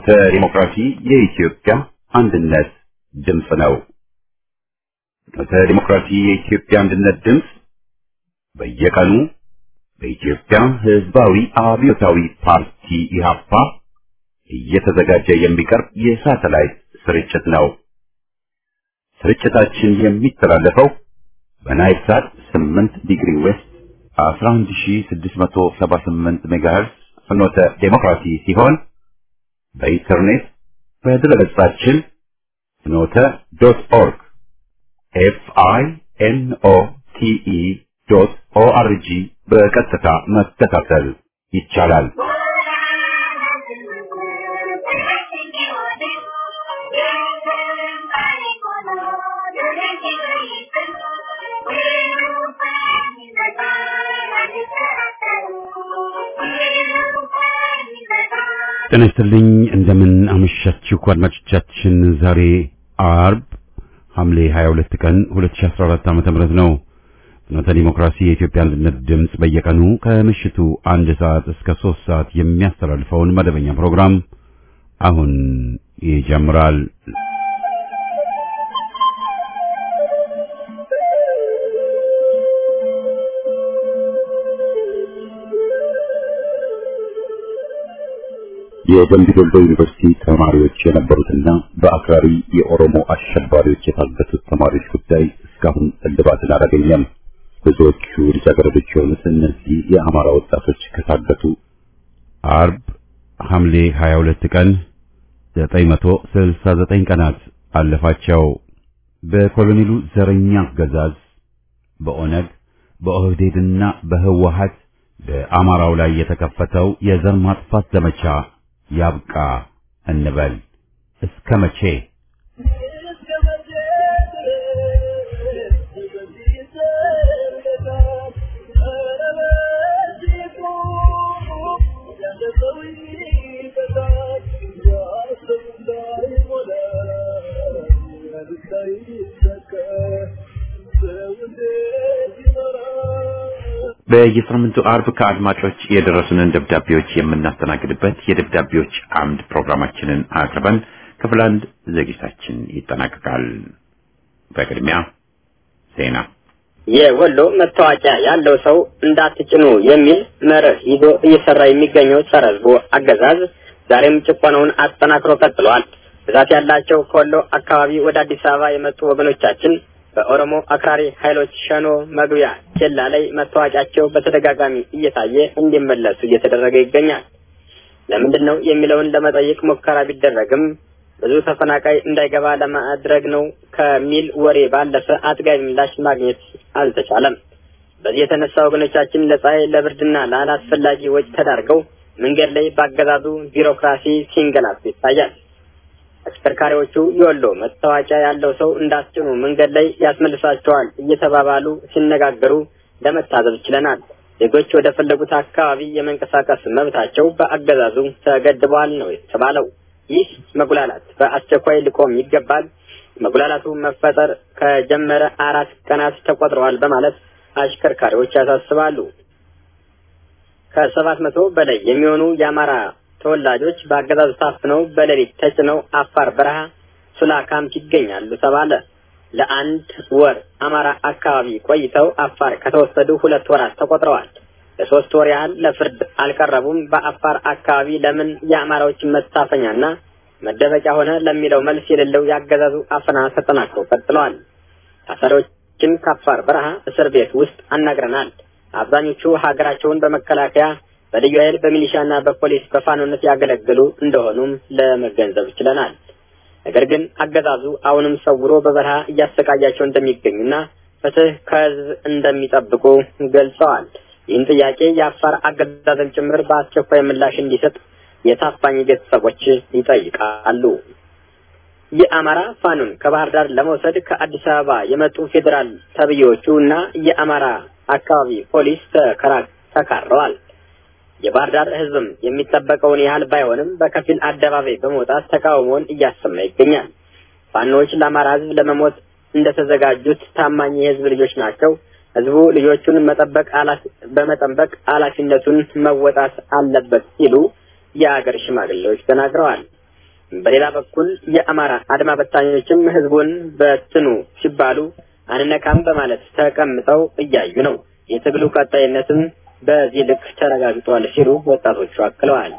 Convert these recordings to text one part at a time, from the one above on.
ፍኖተ ዲሞክራሲ የኢትዮጵያ አንድነት ድምፅ ነው። ፍኖተ ዲሞክራሲ የኢትዮጵያ አንድነት ድምፅ በየቀኑ በኢትዮጵያ ሕዝባዊ አብዮታዊ ፓርቲ ኢህአፓ እየተዘጋጀ የሚቀርብ የሳተላይት ስርጭት ነው። ስርጭታችን የሚተላለፈው በናይል ሳት 8 ዲግሪ ዌስት 11678 ሜጋሄርስ ፍኖተ ዴሞክራሲ ሲሆን በኢንተርኔት በድረገጻችን ፍኖተ ዶት ኦርግ ኤፍ አይ ኤን ኦ ቲ ኢ ዶት ኦ አር ጂ በቀጥታ መከታተል ይቻላል። ጤና ይስጥልኝ እንደምን አመሻችሁ አድማጮቻችን። ዛሬ አርብ ሐምሌ 22 ቀን 2014 ዓ.ም ነው። ፍኖተ ዲሞክራሲ የኢትዮጵያ አንድነት ድምፅ በየቀኑ ከምሽቱ አንድ ሰዓት እስከ ሶስት ሰዓት የሚያስተላልፈውን መደበኛ ፕሮግራም አሁን ይጀምራል። የደምቢ ዶሎ ዩኒቨርሲቲ ተማሪዎች የነበሩትና በአክራሪ የኦሮሞ አሸባሪዎች የታገቱት ተማሪዎች ጉዳይ እስካሁን እልባትን አላገኘም። ብዙዎቹ ልጃገረዶች የሆኑት እነዚህ የአማራ ወጣቶች ከታገቱ አርብ ሐምሌ 22 ቀን 969 ቀናት አለፋቸው። በኮሎኔሉ ዘረኛ አገዛዝ በኦነግ በኦህዴድና በህወሀት በአማራው ላይ የተከፈተው የዘር ማጥፋት ዘመቻ ያብቃ እንበል። እስከ መቼ? በየሳምንቱ አርብ ከአድማጮች የደረሱንን ደብዳቤዎች የምናስተናግድበት የደብዳቤዎች አምድ ፕሮግራማችንን አቅርበን ክፍል አንድ ዝግጅታችን ይጠናቀቃል። በቅድሚያ ዜና። የወሎ መታወቂያ ያለው ሰው እንዳትጭኑ የሚል መርህ ይዞ እየሰራ የሚገኘው ጸረ ሕዝቡ አገዛዝ ዛሬም ጭቆናውን አጠናክሮ ቀጥሏል። ብዛት ያላቸው ከወሎ አካባቢ ወደ አዲስ አበባ የመጡ ወገኖቻችን በኦሮሞ አክራሪ ኃይሎች ሸኖ መግቢያ ኬላ ላይ መታወቂያቸው በተደጋጋሚ እየታየ እንዲመለሱ እየተደረገ ይገኛል። ለምንድን ነው የሚለውን ለመጠየቅ ሙከራ ቢደረግም ብዙ ተፈናቃይ እንዳይገባ ለማድረግ ነው ከሚል ወሬ ባለፈ አጥጋቢ ምላሽ ማግኘት አልተቻለም። በዚህ የተነሳ ወገኖቻችን ለፀሐይ ለብርድና ላላስፈላጊ ወጪ ተዳርገው መንገድ ላይ ባገዛዙ ቢሮክራሲ ሲንገላቱ ይታያል። አሽከርካሪዎቹ የወሎ መታወቂያ ያለው ሰው እንዳስጭኑ መንገድ ላይ ያስመልሳቸዋል እየተባባሉ ሲነጋገሩ ለመታዘብ ችለናል። ዜጎች ወደ ፈለጉት አካባቢ የመንቀሳቀስ መብታቸው በአገዛዙ ተገድበዋል ነው የተባለው። ይህ መጉላላት በአስቸኳይ ሊቆም ይገባል። መጉላላቱ መፈጠር ከጀመረ አራት ቀናት ተቆጥረዋል በማለት አሽከርካሪዎች ያሳስባሉ። ከሰባት መቶ በላይ የሚሆኑ የአማራ ተወላጆች በአገዛዙ ታፍነው በሌሊት ተጭነው አፋር በረሃ ሱላ ካምፕ ይገኛሉ ተባለ። ለአንድ ወር አማራ አካባቢ ቆይተው አፋር ከተወሰዱ ሁለት ወራት ተቆጥረዋል። ለሶስት ወር ያህል ለፍርድ አልቀረቡም። በአፋር አካባቢ ለምን የአማራዎችን መታፈኛና መደበቂያ ሆነ ለሚለው መልስ የሌለው የአገዛዙ አፈና ተጠናክሮ ቀጥለዋል። ታሳሪዎችን ከአፋር በረሃ እስር ቤት ውስጥ አናግረናል። አብዛኞቹ ሀገራቸውን በመከላከያ በልዩ ኃይል በሚሊሻና በፖሊስ በፋኖነት ያገለግሉ እንደሆኑም ለመገንዘብ ችለናል። ነገር ግን አገዛዙ አሁንም ሰውሮ በበረሃ እያሰቃያቸው እንደሚገኙና ፍትህ ከህዝብ እንደሚጠብቁ ገልጸዋል። ይህን ጥያቄ የአፋር አገዛዝን ጭምር በአስቸኳይ ምላሽ እንዲሰጥ የታፋኝ ቤተሰቦች ይጠይቃሉ። የአማራ ፋኖን ከባህር ዳር ለመውሰድ ከአዲስ አበባ የመጡ ፌዴራል ተብዬዎቹ እና የአማራ አካባቢ ፖሊስ ተካረዋል። የባህር ዳር ህዝብም የሚጠበቀውን ያህል ባይሆንም በከፊል አደባባይ በመውጣት ተቃውሞውን እያሰማ ይገኛል። ፋኖዎች ለአማራ ህዝብ ለመሞት እንደተዘጋጁት ታማኝ የህዝብ ልጆች ናቸው። ህዝቡ ልጆቹን መጠበቅ በመጠበቅ ኃላፊነቱን መወጣት አለበት ሲሉ የአገር ሽማግሌዎች ተናግረዋል። በሌላ በኩል የአማራ አድማ በታኞችም ህዝቡን በትኑ ሲባሉ አንነካም በማለት ተቀምጠው እያዩ ነው። የትግሉ ቀጣይነትም በዚህ ልክ ተረጋግጧል ሲሉ ወጣቶቹ አክለዋል።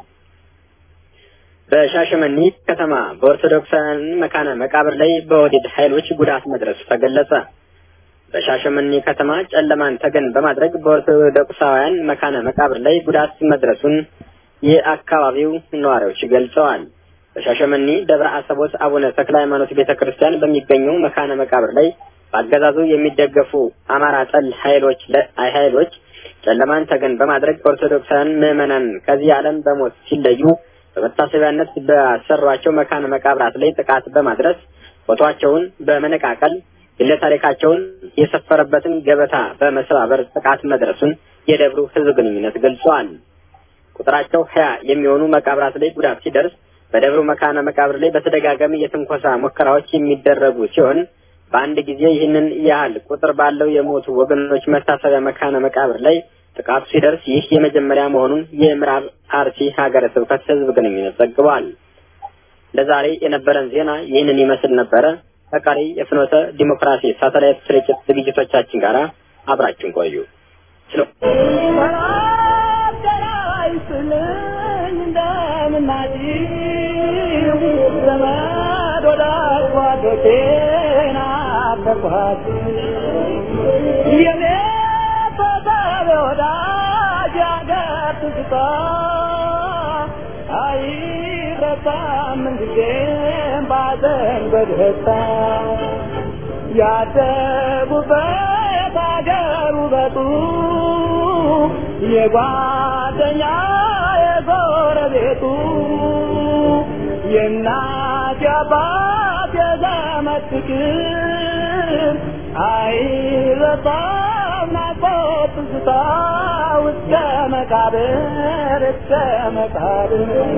በሻሸመኔ ከተማ በኦርቶዶክሳውያን መካነ መቃብር ላይ በወዲድ ኃይሎች ጉዳት መድረሱ ተገለጸ። በሻሸመኔ ከተማ ጨለማን ተገን በማድረግ በኦርቶዶክሳውያን መካነ መቃብር ላይ ጉዳት መድረሱን የአካባቢው ነዋሪዎች ገልጸዋል። በሻሸመኔ ደብረ አሰቦት አቡነ ተክለ ሃይማኖት ቤተ ክርስቲያን በሚገኘው መካነ መቃብር ላይ በአገዛዙ የሚደገፉ አማራ ጠል ኃይሎች ኃይሎች ጨለማን ተገን በማድረግ ኦርቶዶክሳውያን ምዕመናን ከዚህ ዓለም በሞት ሲለዩ በመታሰቢያነት በሰሯቸው መካነ መቃብራት ላይ ጥቃት በማድረስ ፎቶአቸውን በመነቃቀል ግለ ታሪካቸውን የሰፈረበትን ገበታ በመሰባበር ጥቃት መድረሱን የደብሩ ሕዝብ ግንኙነት ገልጿል። ቁጥራቸው ሀያ የሚሆኑ መቃብራት ላይ ጉዳት ሲደርስ በደብሩ መካነ መቃብር ላይ በተደጋጋሚ የትንኮሳ ሙከራዎች የሚደረጉ ሲሆን በአንድ ጊዜ ይህንን ያህል ቁጥር ባለው የሞቱ ወገኖች መታሰቢያ መካነ መቃብር ላይ ጥቃቱ ሲደርስ ይህ የመጀመሪያ መሆኑን የምዕራብ አርሲ ሀገረ ስብከት ህዝብ ግንኙነት ዘግቧል። ለዛሬ የነበረን ዜና ይህንን ይመስል ነበረ። ከቀሪ የፍኖተ ዲሞክራሲ ሳተላይት ስርጭት ዝግጅቶቻችን ጋር አብራችሁን ቆዩ። ያደጉበት አገር ውበቱ የጓደኛ የጎረቤቱ የእናት የአባት የዘመድ ፍቅር አይረሳም ናፍቆት ትዝታ እስከ መቃብር እስከ መቃብር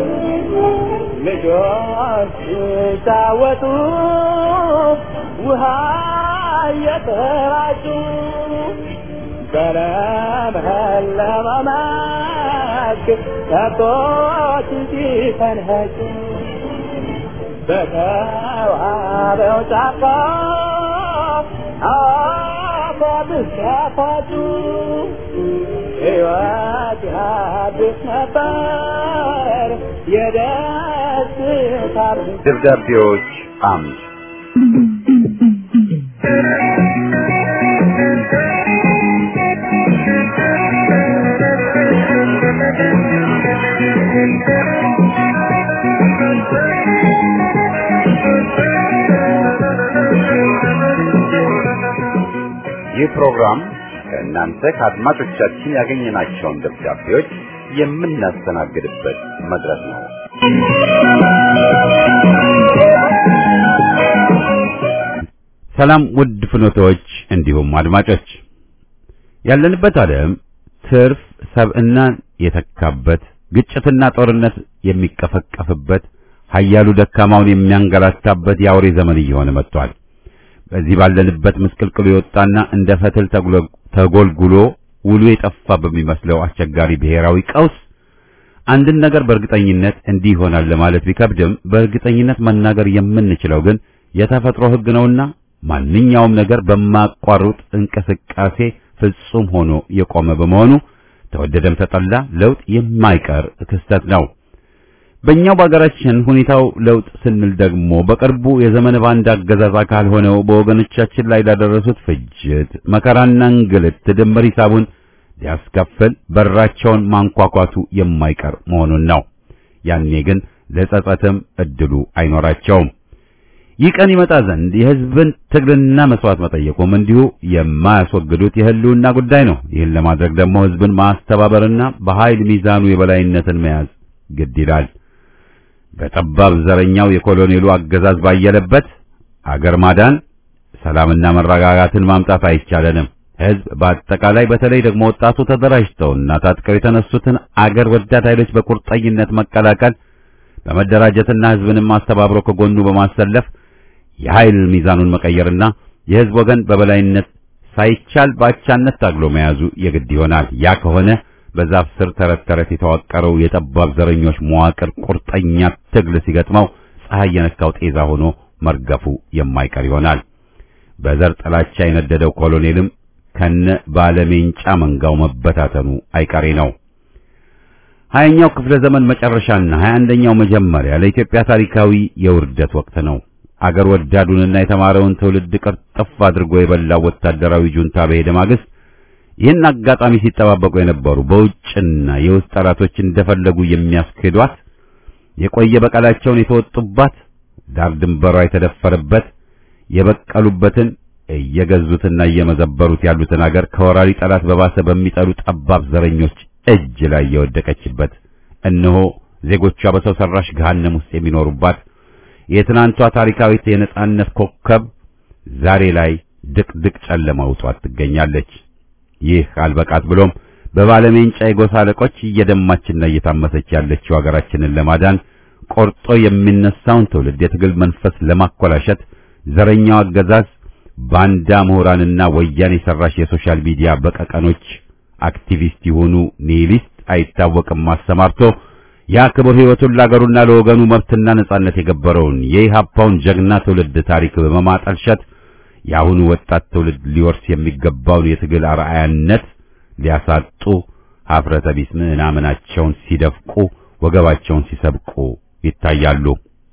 ልጆች ሲጫወቱ ውሃ እየተራጩ በለመለመ መስክ ከብቶች ሲፈንኸጩ በተዋበው ጫካ አፏብስ ያፏጩ ሕይወት ያድስ ነበር የደስታ ደብዳቤዎች አምድ ይህ ፕሮግራም ከእናንተ ከአድማጮቻችን ያገኘናቸውን ደብዳቤዎች የምናስተናግድበት መድረክ ነው። ሰላም ውድ ፍኖቶች እንዲሁም አድማጮች፣ ያለንበት ዓለም ትርፍ ሰብዕናን የተካበት ግጭትና ጦርነት የሚቀፈቀፍበት ኃያሉ ደካማውን የሚያንገላታበት የአውሬ ዘመን እየሆነ መጥቷል። በዚህ ባለንበት ምስቅልቅሉ የወጣና እንደ ፈትል ተጎልጉሎ ውሉ የጠፋ በሚመስለው አስቸጋሪ ብሔራዊ ቀውስ አንድን ነገር በእርግጠኝነት እንዲህ ይሆናል ለማለት ቢከብድም በእርግጠኝነት መናገር የምንችለው ግን የተፈጥሮ ሕግ ነውና ማንኛውም ነገር በማቋረጥ እንቅስቃሴ ፍጹም ሆኖ የቆመ በመሆኑ ተወደደም ተጠላ ለውጥ የማይቀር ክስተት ነው። በእኛው በሀገራችን ሁኔታው ለውጥ ስንል ደግሞ በቅርቡ የዘመነ ባንድ አገዛዝ አካል ሆነው በወገኖቻችን ላይ ላደረሱት ፍጅት፣ መከራና እንግልት ድምር ሂሳቡን ሊያስከፍል በራቸውን ማንኳኳቱ የማይቀር መሆኑን ነው። ያኔ ግን ለጸጸትም እድሉ አይኖራቸውም። ይህ ቀን ይመጣ ዘንድ የሕዝብን ትግልና መስዋዕት መጠየቁም እንዲሁ የማያስወግዱት የህልውና ጉዳይ ነው። ይህን ለማድረግ ደግሞ ሕዝብን ማስተባበርና በኃይል ሚዛኑ የበላይነትን መያዝ ግድ ይላል። በጠባብ ዘረኛው የኮሎኔሉ አገዛዝ ባየለበት አገር ማዳን ሰላምና መረጋጋትን ማምጣት አይቻለንም። ሕዝብ በአጠቃላይ በተለይ ደግሞ ወጣቱ ተደራጅተውና ታጥቀው የተነሱትን አገር ወዳድ ኃይሎች በቁርጠኝነት መቀላቀል በመደራጀትና ሕዝብንም አስተባብሮ ከጎኑ በማሰለፍ የኃይል ሚዛኑን መቀየርና የሕዝብ ወገን በበላይነት ሳይቻል ባቻነት ታግሎ መያዙ የግድ ይሆናል። ያ ከሆነ በዛፍ ስር ተረት ተረት የተዋቀረው የጠባብ ዘረኞች መዋቅር ቁርጠኛ ትግል ሲገጥመው ፀሐይ የነካው ጤዛ ሆኖ መርገፉ የማይቀር ይሆናል። በዘር ጥላቻ የነደደው ኮሎኔልም ከነ ባለሜንጫ መንጋው መበታተኑ አይቀሬ ነው። ሀያኛው ክፍለ ዘመን መጨረሻና ሀያ አንደኛው መጀመሪያ ለኢትዮጵያ ታሪካዊ የውርደት ወቅት ነው። አገር ወዳዱንና የተማረውን ትውልድ ቅርጥፍ አድርጎ የበላው ወታደራዊ ጁንታ በሄደ ማግስት ይህን አጋጣሚ ሲጠባበቁ የነበሩ በውጭና የውስጥ ጠላቶች እንደፈለጉ የሚያስክዷት የቆየ በቀላቸውን የተወጡባት ዳር ድንበሯ የተደፈረበት የበቀሉበትን እየገዙትና እየመዘበሩት ያሉትን አገር ከወራሪ ጠላት በባሰ በሚጠሉ ጠባብ ዘረኞች እጅ ላይ የወደቀችበት እነሆ ዜጎቿ በሰው ሰራሽ ገሃነም ውስጥ የሚኖሩባት የትናንቷ ታሪካዊት የነጻነት ኮከብ ዛሬ ላይ ድቅድቅ ጨለማ ውጧት ትገኛለች። ይህ አልበቃት ብሎም በባለሜንጫ የጎሳ አለቆች እየደማችና እየታመሰች ያለችው ሀገራችንን ለማዳን ቆርጦ የሚነሳውን ትውልድ የትግል መንፈስ ለማኮላሸት ዘረኛው አገዛዝ ባንዳ ምሁራንና ወያኔ ሰራሽ የሶሻል ሚዲያ በቀቀኖች አክቲቪስት የሆኑ ኒሂሊስት አይታወቅም አሰማርቶ ያ ክቡር ሕይወቱን ለአገሩና ለወገኑ መብትና ነጻነት የገበረውን የኢህአፓውን ጀግና ትውልድ ታሪክ በመማጠልሸት የአሁኑ ወጣት ትውልድ ሊወርስ የሚገባውን የትግል አርአያነት ሊያሳጡ ሀፍረተ ቢስ ምናምናቸውን ሲደፍቁ ወገባቸውን ሲሰብቁ ይታያሉ።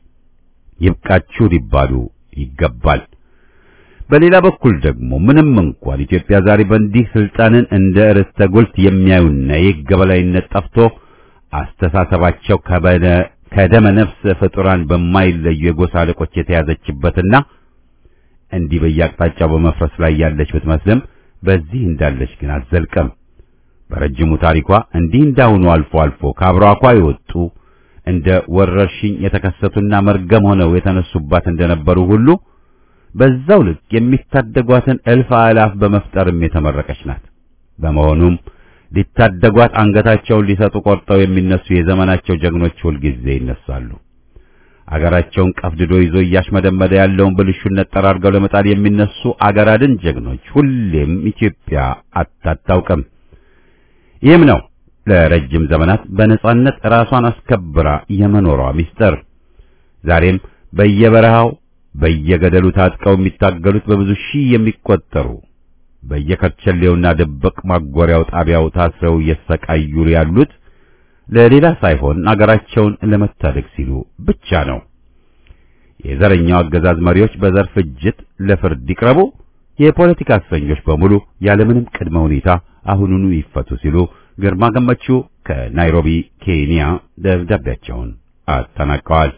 ይብቃችሁ ሊባሉ ይገባል። በሌላ በኩል ደግሞ ምንም እንኳን ኢትዮጵያ ዛሬ በእንዲህ ስልጣንን እንደ ርስተ ጉልት የሚያዩና የሕግ የበላይነት ጠፍቶ አስተሳሰባቸው ከበደ ከደመ ነፍስ ፍጡራን በማይለዩ የጎሳ አለቆች የተያዘችበትና እንዲህ በየአቅጣጫው በመፍረስ ላይ ያለች ብትመስልም በዚህ እንዳለች ግን አትዘልቅም። በረጅሙ ታሪኳ እንዲህ እንዳሁኑ አልፎ አልፎ ከአብራኳ የወጡ እንደ ወረርሽኝ የተከሰቱና መርገም ሆነው የተነሱባት እንደነበሩ ሁሉ በዛው ልክ የሚታደጓትን እልፍ አእላፍ በመፍጠርም የተመረቀች ናት። በመሆኑም ሊታደጓት አንገታቸውን ሊሰጡ ቆርጠው የሚነሱ የዘመናቸው ጀግኖች ሁልጊዜ ይነሳሉ። አገራቸውን ቀፍድዶ ይዞ እያሽመደመደ ያለውን ብልሹነት ጠራርገው ለመጣል የሚነሱ አገር አድን ጀግኖች ሁሌም ኢትዮጵያ አታታውቅም። ይህም ነው ለረጅም ዘመናት በነጻነት ራሷን አስከብራ የመኖሯ ምስጢር። ዛሬም በየበረሃው በየገደሉ ታጥቀው የሚታገሉት በብዙ ሺህ የሚቆጠሩ በየከርቸሌውና ድብቅ ማጎሪያው ጣቢያው ታስረው እየተሰቃዩ ያሉት ለሌላ ሳይሆን አገራቸውን ለመታደግ ሲሉ ብቻ ነው። የዘረኛው አገዛዝ መሪዎች በዘር ፍጅት ለፍርድ ይቅረቡ፣ የፖለቲካ እስረኞች በሙሉ ያለምንም ቅድመ ሁኔታ አሁኑኑ ይፈቱ ሲሉ ግርማ ገመቹ ከናይሮቢ ኬንያ ደብዳቤያቸውን አጠናቀዋል።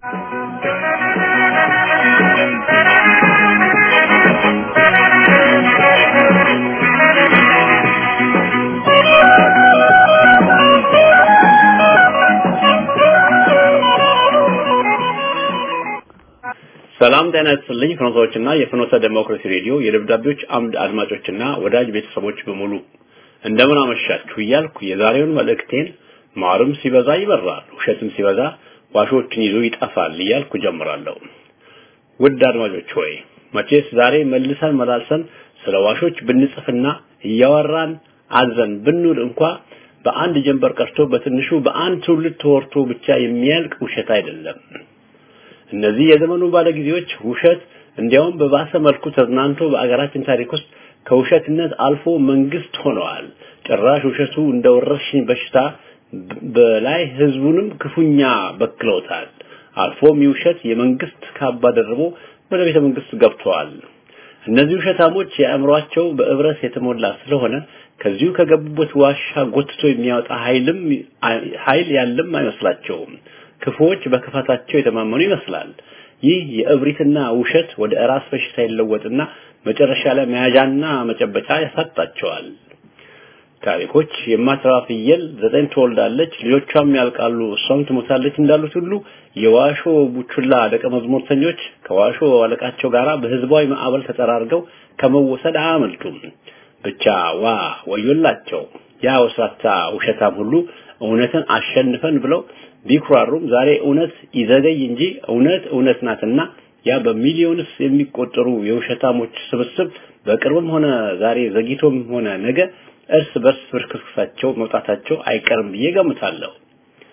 ሰላም ጤና ይስጥልኝ። ፍኖቶችና የፍኖተ ዴሞክራሲ ሬዲዮ የደብዳቤዎች አምድ አድማጮችና ወዳጅ ቤተሰቦች በሙሉ እንደምን አመሻችሁ እያልኩ የዛሬውን መልእክቴን ማርም ሲበዛ ይበራል፣ ውሸትም ሲበዛ ዋሾችን ይዞ ይጠፋል እያልኩ ጀምራለሁ። ውድ አድማጮች ሆይ መቼስ ዛሬ መልሰን መላልሰን ስለ ዋሾች ብንጽፍና እያወራን አዘን ብንውል እንኳ በአንድ ጀንበር ቀርቶ በትንሹ በአንድ ትውልድ ተወርቶ ብቻ የሚያልቅ ውሸት አይደለም። እነዚህ የዘመኑ ባለጊዜዎች ውሸት እንዲያውም በባሰ መልኩ ተዝናንቶ በአገራችን ታሪክ ውስጥ ከውሸትነት አልፎ መንግስት ሆነዋል። ጭራሽ ውሸቱ እንደ ወረርሽኝ በሽታ በላይ ህዝቡንም ክፉኛ በክለውታል። አልፎም የውሸት የመንግስት ካባ ደርቦ ወደ ቤተ መንግስት ገብተዋል። እነዚህ ውሸታሞች የአእምሯቸው በእብረት የተሞላ ስለሆነ ከዚሁ ከገቡበት ዋሻ ጎትቶ የሚያወጣ ኃይልም ኃይል ያለም አይመስላቸውም። ክፉዎች በክፋታቸው የተማመኑ ይመስላል። ይህ የእብሪትና ውሸት ወደ ራስ በሽታ ይለወጥና መጨረሻ ላይ መያዣና መጨበጫ ያሳጣቸዋል። ታሪኮች የማትረባ ፍየል ዘጠኝ ትወልዳለች፣ ልጆቿም ያልቃሉ፣ እሷም ትሞታለች እንዳሉት ሁሉ የዋሾ ቡቹላ ደቀ መዝሙርተኞች ከዋሾ አለቃቸው ጋር በህዝባዊ ማዕበል ተጠራርገው ከመወሰድ አያመልጡም። ብቻ ዋ ወዮላቸው። ያ ወስላታ ውሸታም ሁሉ እውነትን አሸንፈን ብለው ቢኩራሩም ዛሬ እውነት ይዘገይ እንጂ እውነት እውነት ናትና ያ በሚሊዮንስ የሚቆጠሩ የውሸታሞች ስብስብ በቅርብም ሆነ ዛሬ ዘግይቶም ሆነ ነገ እርስ በርስ ፍርክስክሳቸው መውጣታቸው አይቀርም ብዬ ገምታለሁ።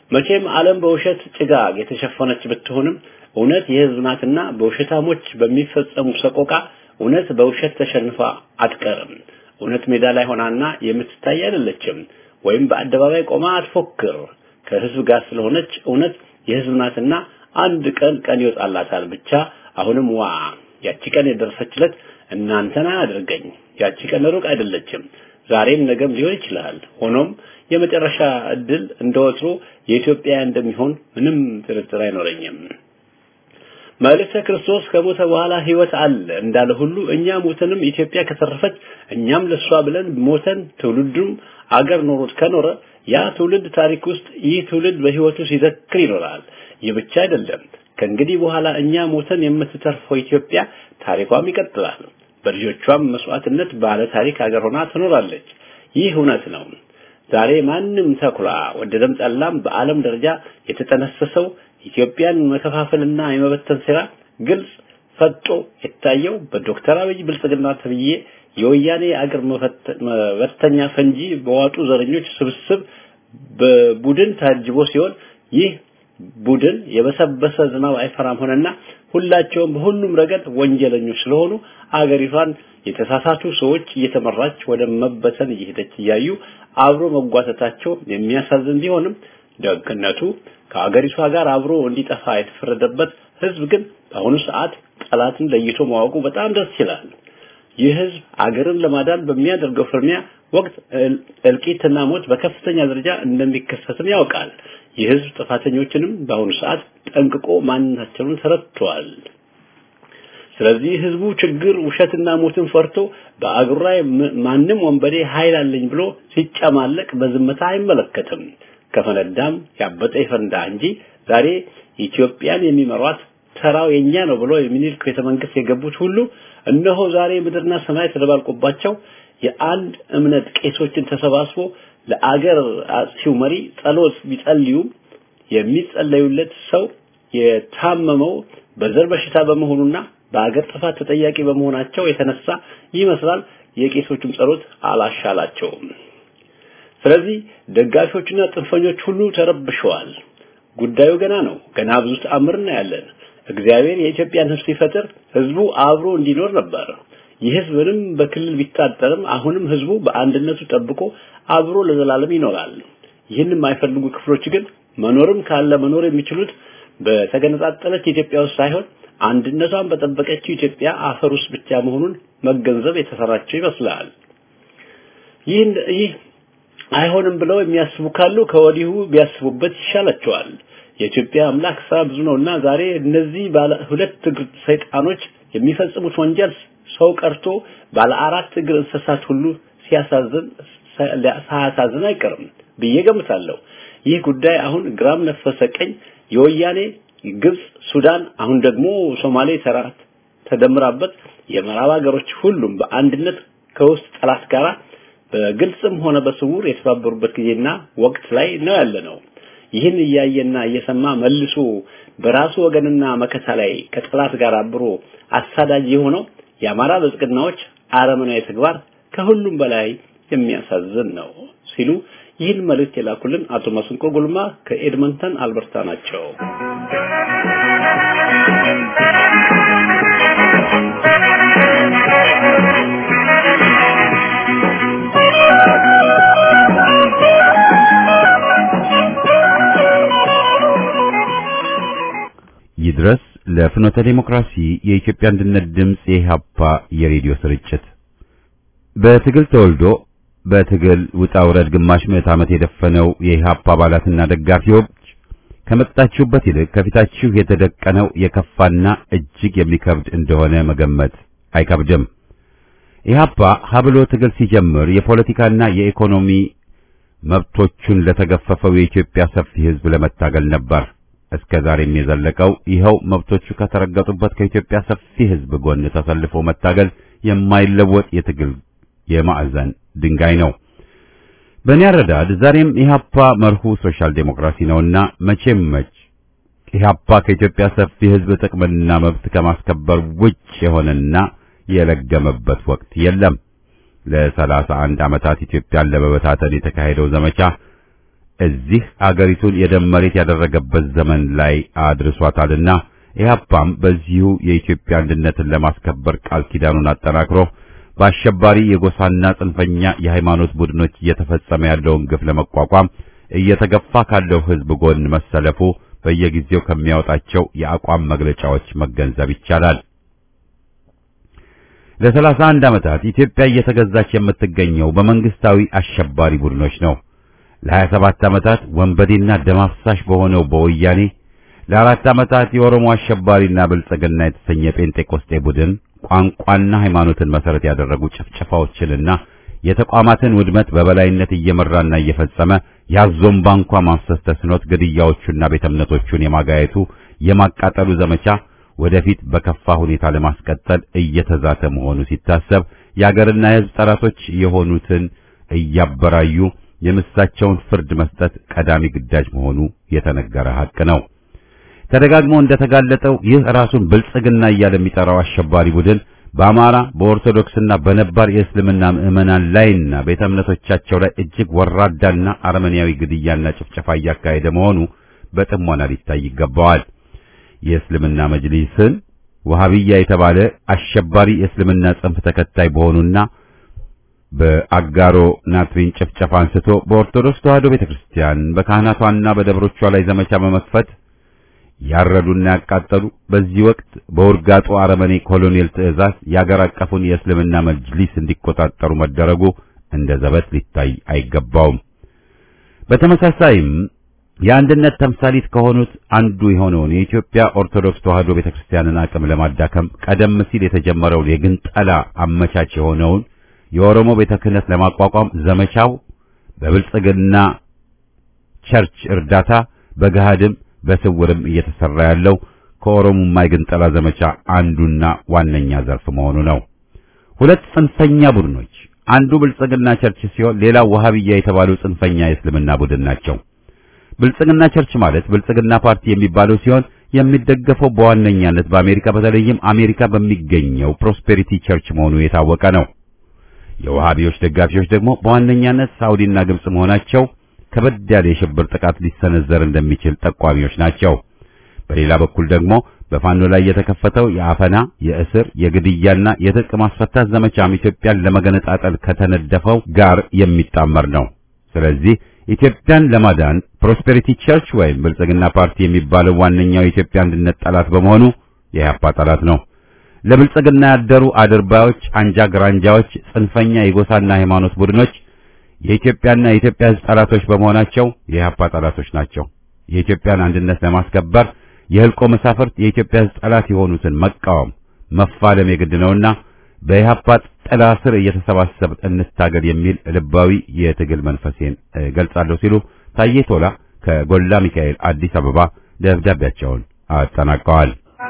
መቼም ዓለም በውሸት ጭጋግ የተሸፈነች ብትሆንም እውነት የህዝብ ናትና በውሸታሞች በሚፈጸሙ ሰቆቃ እውነት በውሸት ተሸንፋ አትቀርም። እውነት ሜዳ ላይ ሆናና የምትታይ አይደለችም። ወይም በአደባባይ ቆማ አትፎክር። ከህዝብ ጋር ስለሆነች እውነት የህዝብ ናትና አንድ ቀን ቀን ይወጣላታል። ብቻ አሁንም ዋ ያቺ ቀን የደረሰችለት እናንተን አያድርገኝ። ያቺ ቀን ሩቅ አይደለችም። ዛሬም ነገም ሊሆን ይችላል። ሆኖም የመጨረሻ እድል እንደወትሮ የኢትዮጵያ እንደሚሆን ምንም ጥርጥር አይኖረኝም። መልእክተ ክርስቶስ ከሞተ በኋላ ህይወት አለ እንዳለ ሁሉ እኛ ሞተንም ኢትዮጵያ ከተረፈች እኛም ለሷ ብለን ሞተን ትውልዱም አገር ኖሮት ከኖረ ያ ትውልድ ታሪክ ውስጥ ይህ ትውልድ በህይወቱ ሲዘክር ይኖራል። ይህ ብቻ አይደለም። ከእንግዲህ በኋላ እኛ ሞተን የምትተርፈው ኢትዮጵያ ታሪኳም ይቀጥላል። በልጆቿም መስዋዕትነት ባለ ታሪክ ሀገር ሆና ትኖራለች። ይህ እውነት ነው። ዛሬ ማንም ተኩላ ወደደም ጠላም በዓለም ደረጃ የተጠነሰሰው ኢትዮጵያን መከፋፈልና የመበተን ሴራ ግልጽ ፈጦ የታየው በዶክተር አብይ ብልጽግና ተብዬ የወያኔ አገር መበተኛ ፈንጂ በዋጡ ዘረኞች ስብስብ በቡድን ታጅቦ ሲሆን ይህ ቡድን የበሰበሰ ዝናብ አይፈራም ሆነና ሁላቸውም በሁሉም ረገድ ወንጀለኞች ስለሆኑ አገሪቷን የተሳሳቱ ሰዎች እየተመራች ወደ መበተን እየሄደች እያዩ አብሮ መጓተታቸው የሚያሳዝን ቢሆንም ደግነቱ ከአገሪቷ ጋር አብሮ እንዲጠፋ የተፈረደበት ህዝብ ግን በአሁኑ ሰዓት ጠላትን ለይቶ ማወቁ በጣም ደስ ይላል። ይህ ህዝብ አገርን ለማዳን በሚያደርገው ፍርሚያ ወቅት እልቂትና ሞት በከፍተኛ ደረጃ እንደሚከሰትም ያውቃል። ይህ ህዝብ ጥፋተኞችንም በአሁኑ ሰዓት ጠንቅቆ ማንነታቸውን ተረድቷል። ስለዚህ ህዝቡ ችግር ውሸትና ሞትን ፈርቶ በአገሩ ላይ ማንም ወንበዴ ኃይል አለኝ ብሎ ሲጨማለቅ በዝምታ አይመለከትም። ከፈነዳም ያበጠ ይፈንዳ እንጂ ዛሬ ኢትዮጵያን የሚመሯት ተራው የኛ ነው ብሎ የሚኒልክ ቤተ መንግስት የገቡት ሁሉ እነሆ ዛሬ ምድርና ሰማይ ተደባልቆባቸው የአንድ እምነት ቄሶችን ተሰባስቦ ለአገር አጥፊው መሪ ጸሎት ቢጸልዩም የሚጸለዩለት ሰው የታመመው በዘር በሽታ በመሆኑና በአገር ጥፋት ተጠያቂ በመሆናቸው የተነሳ ይመስላል የቄሶቹም ጸሎት አላሻላቸውም። ስለዚህ ደጋፊዎችና ጥንፈኞች ሁሉ ተረብሸዋል። ጉዳዩ ገና ነው። ገና ብዙ ተአምር እናያለን። እግዚአብሔር የኢትዮጵያን ህዝብ ሲፈጥር ህዝቡ አብሮ እንዲኖር ነበር። ይህ ህዝብ ምንም በክልል ቢታጠርም አሁንም ህዝቡ በአንድነቱ ጠብቆ አብሮ ለዘላለም ይኖራል። ይህን የማይፈልጉ ክፍሎች ግን መኖርም ካለ መኖር የሚችሉት በተገነጣጠለች ኢትዮጵያ ውስጥ ሳይሆን አንድነቷን በጠበቀችው ኢትዮጵያ አፈር ውስጥ ብቻ መሆኑን መገንዘብ የተሰራቸው ይመስላል። ይህ ይህ አይሆንም ብለው የሚያስቡ ካሉ ከወዲሁ ቢያስቡበት ይሻላቸዋል። የኢትዮጵያ አምላክ ስራ ብዙ ነውና ዛሬ እነዚህ ባለ ሁለት እግር ሰይጣኖች የሚፈጽሙት ወንጀል ሰው ቀርቶ ባለ አራት እግር እንስሳት ሁሉ ሲያሳዝን ሳያሳዝን አይቀርም ብዬ ገምታለሁ። ይህ ጉዳይ አሁን ግራም ነፈሰ ቀኝ የወያኔ ግብጽ፣ ሱዳን አሁን ደግሞ ሶማሌ ተራት ተደምራበት የምዕራብ ሀገሮች ሁሉም በአንድነት ከውስጥ ጠላት ጋር በግልጽም ሆነ በስውር የተባበሩበት ጊዜና ወቅት ላይ ነው ያለ ነው። ይህን እያየና እየሰማ መልሶ በራሱ ወገንና መከታ ላይ ከጠላት ጋር አብሮ አሳዳጅ የሆነው የአማራ ብልጽግናዎች አረመናዊ ተግባር ከሁሉም በላይ የሚያሳዝን ነው ሲሉ ይህን መልእክት የላኩልን አቶ መስንቆ ጉልማ ከኤድመንተን አልበርታ ናቸው። ይድረስ ለፍኖተ ዴሞክራሲ የኢትዮጵያ አንድነት ድምፅ የኢህአፓ የሬዲዮ ስርጭት በትግል ተወልዶ በትግል ውጣ ውረድ ግማሽ ምዕት ዓመት የደፈነው የኢህአፓ አባላትና ደጋፊዎች ከመጣችሁበት ይልቅ ከፊታችሁ የተደቀነው የከፋና እጅግ የሚከብድ እንደሆነ መገመት አይከብድም። ኢህአፓ ሀብሎ ትግል ሲጀምር የፖለቲካና የኢኮኖሚ መብቶቹን ለተገፈፈው የኢትዮጵያ ሰፊ ሕዝብ ለመታገል ነበር። እስከ ዛሬም የዘለቀው ይኸው መብቶቹ ከተረገጡበት ከኢትዮጵያ ሰፊ ሕዝብ ጎን ተሰልፎ መታገል የማይለወጥ የትግል የማዕዘን ድንጋይ ነው። በእኔ አረዳድ ዛሬም ኢህአፓ መርሁ ሶሻል ዴሞክራሲ ነውና መቼም መች ኢህአፓ ከኢትዮጵያ ሰፊ ሕዝብ ጥቅምና መብት ከማስከበር ውጭ የሆነና የለገመበት ወቅት የለም። ለሰላሳ አንድ ዓመታት ኢትዮጵያን ለመበታተን የተካሄደው ዘመቻ እዚህ አገሪቱን የደም መሬት ያደረገበት ዘመን ላይ አድርሷታልና ኢህአፓም በዚሁ የኢትዮጵያ አንድነትን ለማስከበር ቃል ኪዳኑን አጠናክሮ በአሸባሪ የጎሳና ጽንፈኛ የሃይማኖት ቡድኖች እየተፈጸመ ያለውን ግፍ ለመቋቋም እየተገፋ ካለው ህዝብ ጎን መሰለፉ በየጊዜው ከሚያወጣቸው የአቋም መግለጫዎች መገንዘብ ይቻላል። ለሰላሳ አንድ ዓመታት ኢትዮጵያ እየተገዛች የምትገኘው በመንግስታዊ አሸባሪ ቡድኖች ነው። ለሀያ ሰባት ዓመታት ወንበዴና ደም አፍሳሽ በሆነው በወያኔ ለአራት ዓመታት የኦሮሞ አሸባሪና ብልጽግና የተሰኘ ጴንጤቆስጤ ቡድን ቋንቋና ሃይማኖትን መሰረት ያደረጉ ጭፍጨፋዎችንና የተቋማትን ውድመት በበላይነት እየመራና እየፈጸመ ያዞምባ እንኳ ማፍሰስ ተስኖት ግድያዎቹና ቤተ እምነቶቹን የማጋየቱ የማቃጠሉ ዘመቻ ወደፊት በከፋ ሁኔታ ለማስቀጠል እየተዛተ መሆኑ ሲታሰብ የአገርና የሕዝብ ጠላቶች የሆኑትን እያበራዩ የምሳቸውን ፍርድ መስጠት ቀዳሚ ግዳጅ መሆኑ የተነገረ ሐቅ ነው። ተደጋግሞ እንደተጋለጠው ይህ ራሱን ብልጽግና እያለ የሚጠራው አሸባሪ ቡድን በአማራ በኦርቶዶክስና በነባር የእስልምና ምዕመናን ላይና ቤተ እምነቶቻቸው ላይ እጅግ ወራዳና አረመኔያዊ ግድያና ጭፍጨፋ እያካሄደ መሆኑ በጥሞና ሊታይ ይገባዋል። የእስልምና መጅሊስን ወሃቢያ የተባለ አሸባሪ የእስልምና ጽንፍ ተከታይ በሆኑና በአጋሮ ናትሪን ጭፍጨፋ አንስቶ በኦርቶዶክስ ተዋሕዶ ቤተክርስቲያን በካህናቷና በደብሮቿ ላይ ዘመቻ በመክፈት ያረዱና ያቃጠሉ በዚህ ወቅት በውርጋጡ አረመኔ ኮሎኔል ትዕዛዝ የአገር አቀፉን የእስልምና መጅሊስ እንዲቆጣጠሩ መደረጉ እንደ ዘበት ሊታይ አይገባውም። በተመሳሳይም የአንድነት ተምሳሊት ከሆኑት አንዱ የሆነውን የኢትዮጵያ ኦርቶዶክስ ተዋሕዶ ቤተክርስቲያንን አቅም ለማዳከም ቀደም ሲል የተጀመረውን የግንጠላ አመቻች የሆነውን የኦሮሞ ቤተ ክህነት ለማቋቋም ዘመቻው በብልጽግና ቸርች እርዳታ በገሃድም በስውርም እየተሰራ ያለው ከኦሮሞማ የግንጠላ ዘመቻ አንዱና ዋነኛ ዘርፍ መሆኑ ነው። ሁለት ጽንፈኛ ቡድኖች አንዱ ብልጽግና ቸርች ሲሆን ሌላው ወሃቢያ የተባለው ጽንፈኛ የእስልምና ቡድን ናቸው። ብልጽግና ቸርች ማለት ብልጽግና ፓርቲ የሚባለው ሲሆን የሚደገፈው በዋነኛነት በአሜሪካ በተለይም አሜሪካ በሚገኘው ፕሮስፔሪቲ ቸርች መሆኑ የታወቀ ነው። የወሃቢዎች ደጋፊዎች ደግሞ በዋነኛነት ሳውዲና ግብጽ መሆናቸው ከበድ ያለ የሽብር ጥቃት ሊሰነዘር እንደሚችል ጠቋሚዎች ናቸው። በሌላ በኩል ደግሞ በፋኖ ላይ የተከፈተው የአፈና፣ የእስር፣ የግድያና የትጥቅ ማስፈታት ዘመቻም ኢትዮጵያን ለመገነጣጠል ከተነደፈው ጋር የሚጣመር ነው። ስለዚህ ኢትዮጵያን ለማዳን ፕሮስፔሪቲ ቸርች ወይም ብልጽግና ፓርቲ የሚባለው ዋነኛው የኢትዮጵያ አንድነት ጠላት በመሆኑ የኢህአፓ ጠላት ነው። ለብልጽግና ያደሩ አድርባዮች፣ አንጃ ግራንጃዎች፣ ጽንፈኛ የጎሳና ሃይማኖት ቡድኖች የኢትዮጵያና የኢትዮጵያ ሕዝብ ጠላቶች በመሆናቸው የኢህአፓ ጠላቶች ናቸው። የኢትዮጵያን አንድነት ለማስከበር የህልቆ መሳፍርት የኢትዮጵያ ሕዝብ ጠላት የሆኑትን መቃወም መፋለም የግድ ነውና በኢህአፓ ጥላ ስር እየተሰባሰብ እንታገል የሚል ልባዊ የትግል መንፈሴን ገልጻለሁ ሲሉ ታዬ ቶላ ከጎላ ሚካኤል አዲስ አበባ ደብዳቤያቸውን አጠናቀዋል።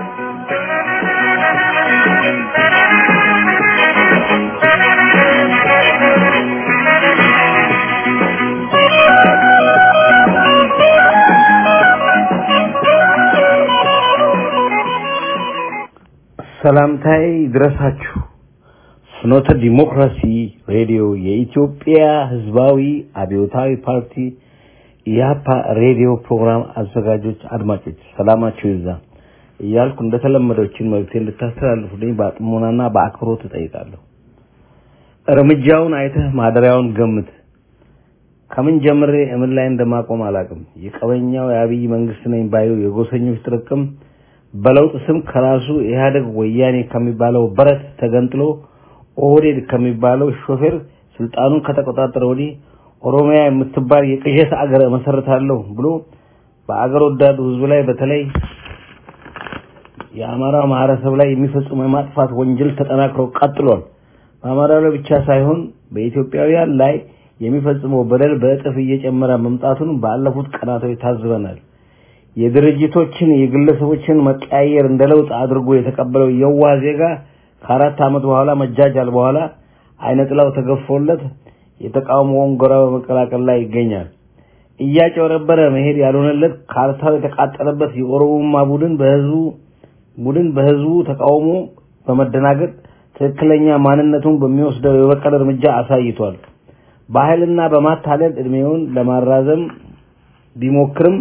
ሰላምታዬ ይድረሳችሁ። ፍኖተ ዲሞክራሲ ሬዲዮ የኢትዮጵያ ህዝባዊ አብዮታዊ ፓርቲ ኢያፓ ሬዲዮ ፕሮግራም አዘጋጆች አድማጮች ሰላማችሁ ይዛ እያልኩ እንደተለመደችን መልእክቴ እንድታስተላልፉልኝ በጥሞናና በአክብሮት እጠይቃለሁ። እርምጃውን አይተህ ማደሪያውን ገምት። ከምን ጀምሬ እምን ላይ እንደማቆም አላውቅም። የቀበኛው የአብይ መንግስት ነኝ ባዩ የጎሰኞች ጥርቅም በለውጥ ስም ከራሱ ኢህአደግ ወያኔ ከሚባለው በረት ተገንጥሎ ኦህዴድ ከሚባለው ሾፌር ስልጣኑን ከተቆጣጠረ ወዲህ ኦሮሚያ የምትባል የቅዠት አገር እመሰርታለሁ ብሎ በአገር ወዳዱ ህዝብ ላይ በተለይ የአማራ ማህበረሰብ ላይ የሚፈጽመው የማጥፋት ወንጀል ተጠናክሮ ቀጥሏል። በአማራ ላይ ብቻ ሳይሆን በኢትዮጵያውያን ላይ የሚፈጽመው በደል በእጥፍ እየጨመረ መምጣቱን ባለፉት ቀናቶች ታዝበናል። የድርጅቶችን የግለሰቦችን መቀያየር እንደ ለውጥ አድርጎ የተቀበለው የዋህ ዜጋ ከአራት ዓመት በኋላ መጃጃል በኋላ አይነ ጥላው ተገፎለት የተቃውሞውን ጎራ በመቀላቀል ላይ ይገኛል። እያጨበረበረ መሄድ ያልሆነለት ካርታው የተቃጠለበት የኦሮሞማ ቡድን በህዝቡ ቡድን በህዝቡ ተቃውሞ በመደናገጥ ትክክለኛ ማንነቱን በሚወስደው የበቀል እርምጃ አሳይቷል። በኃይልና በማታለል እድሜውን ለማራዘም ቢሞክርም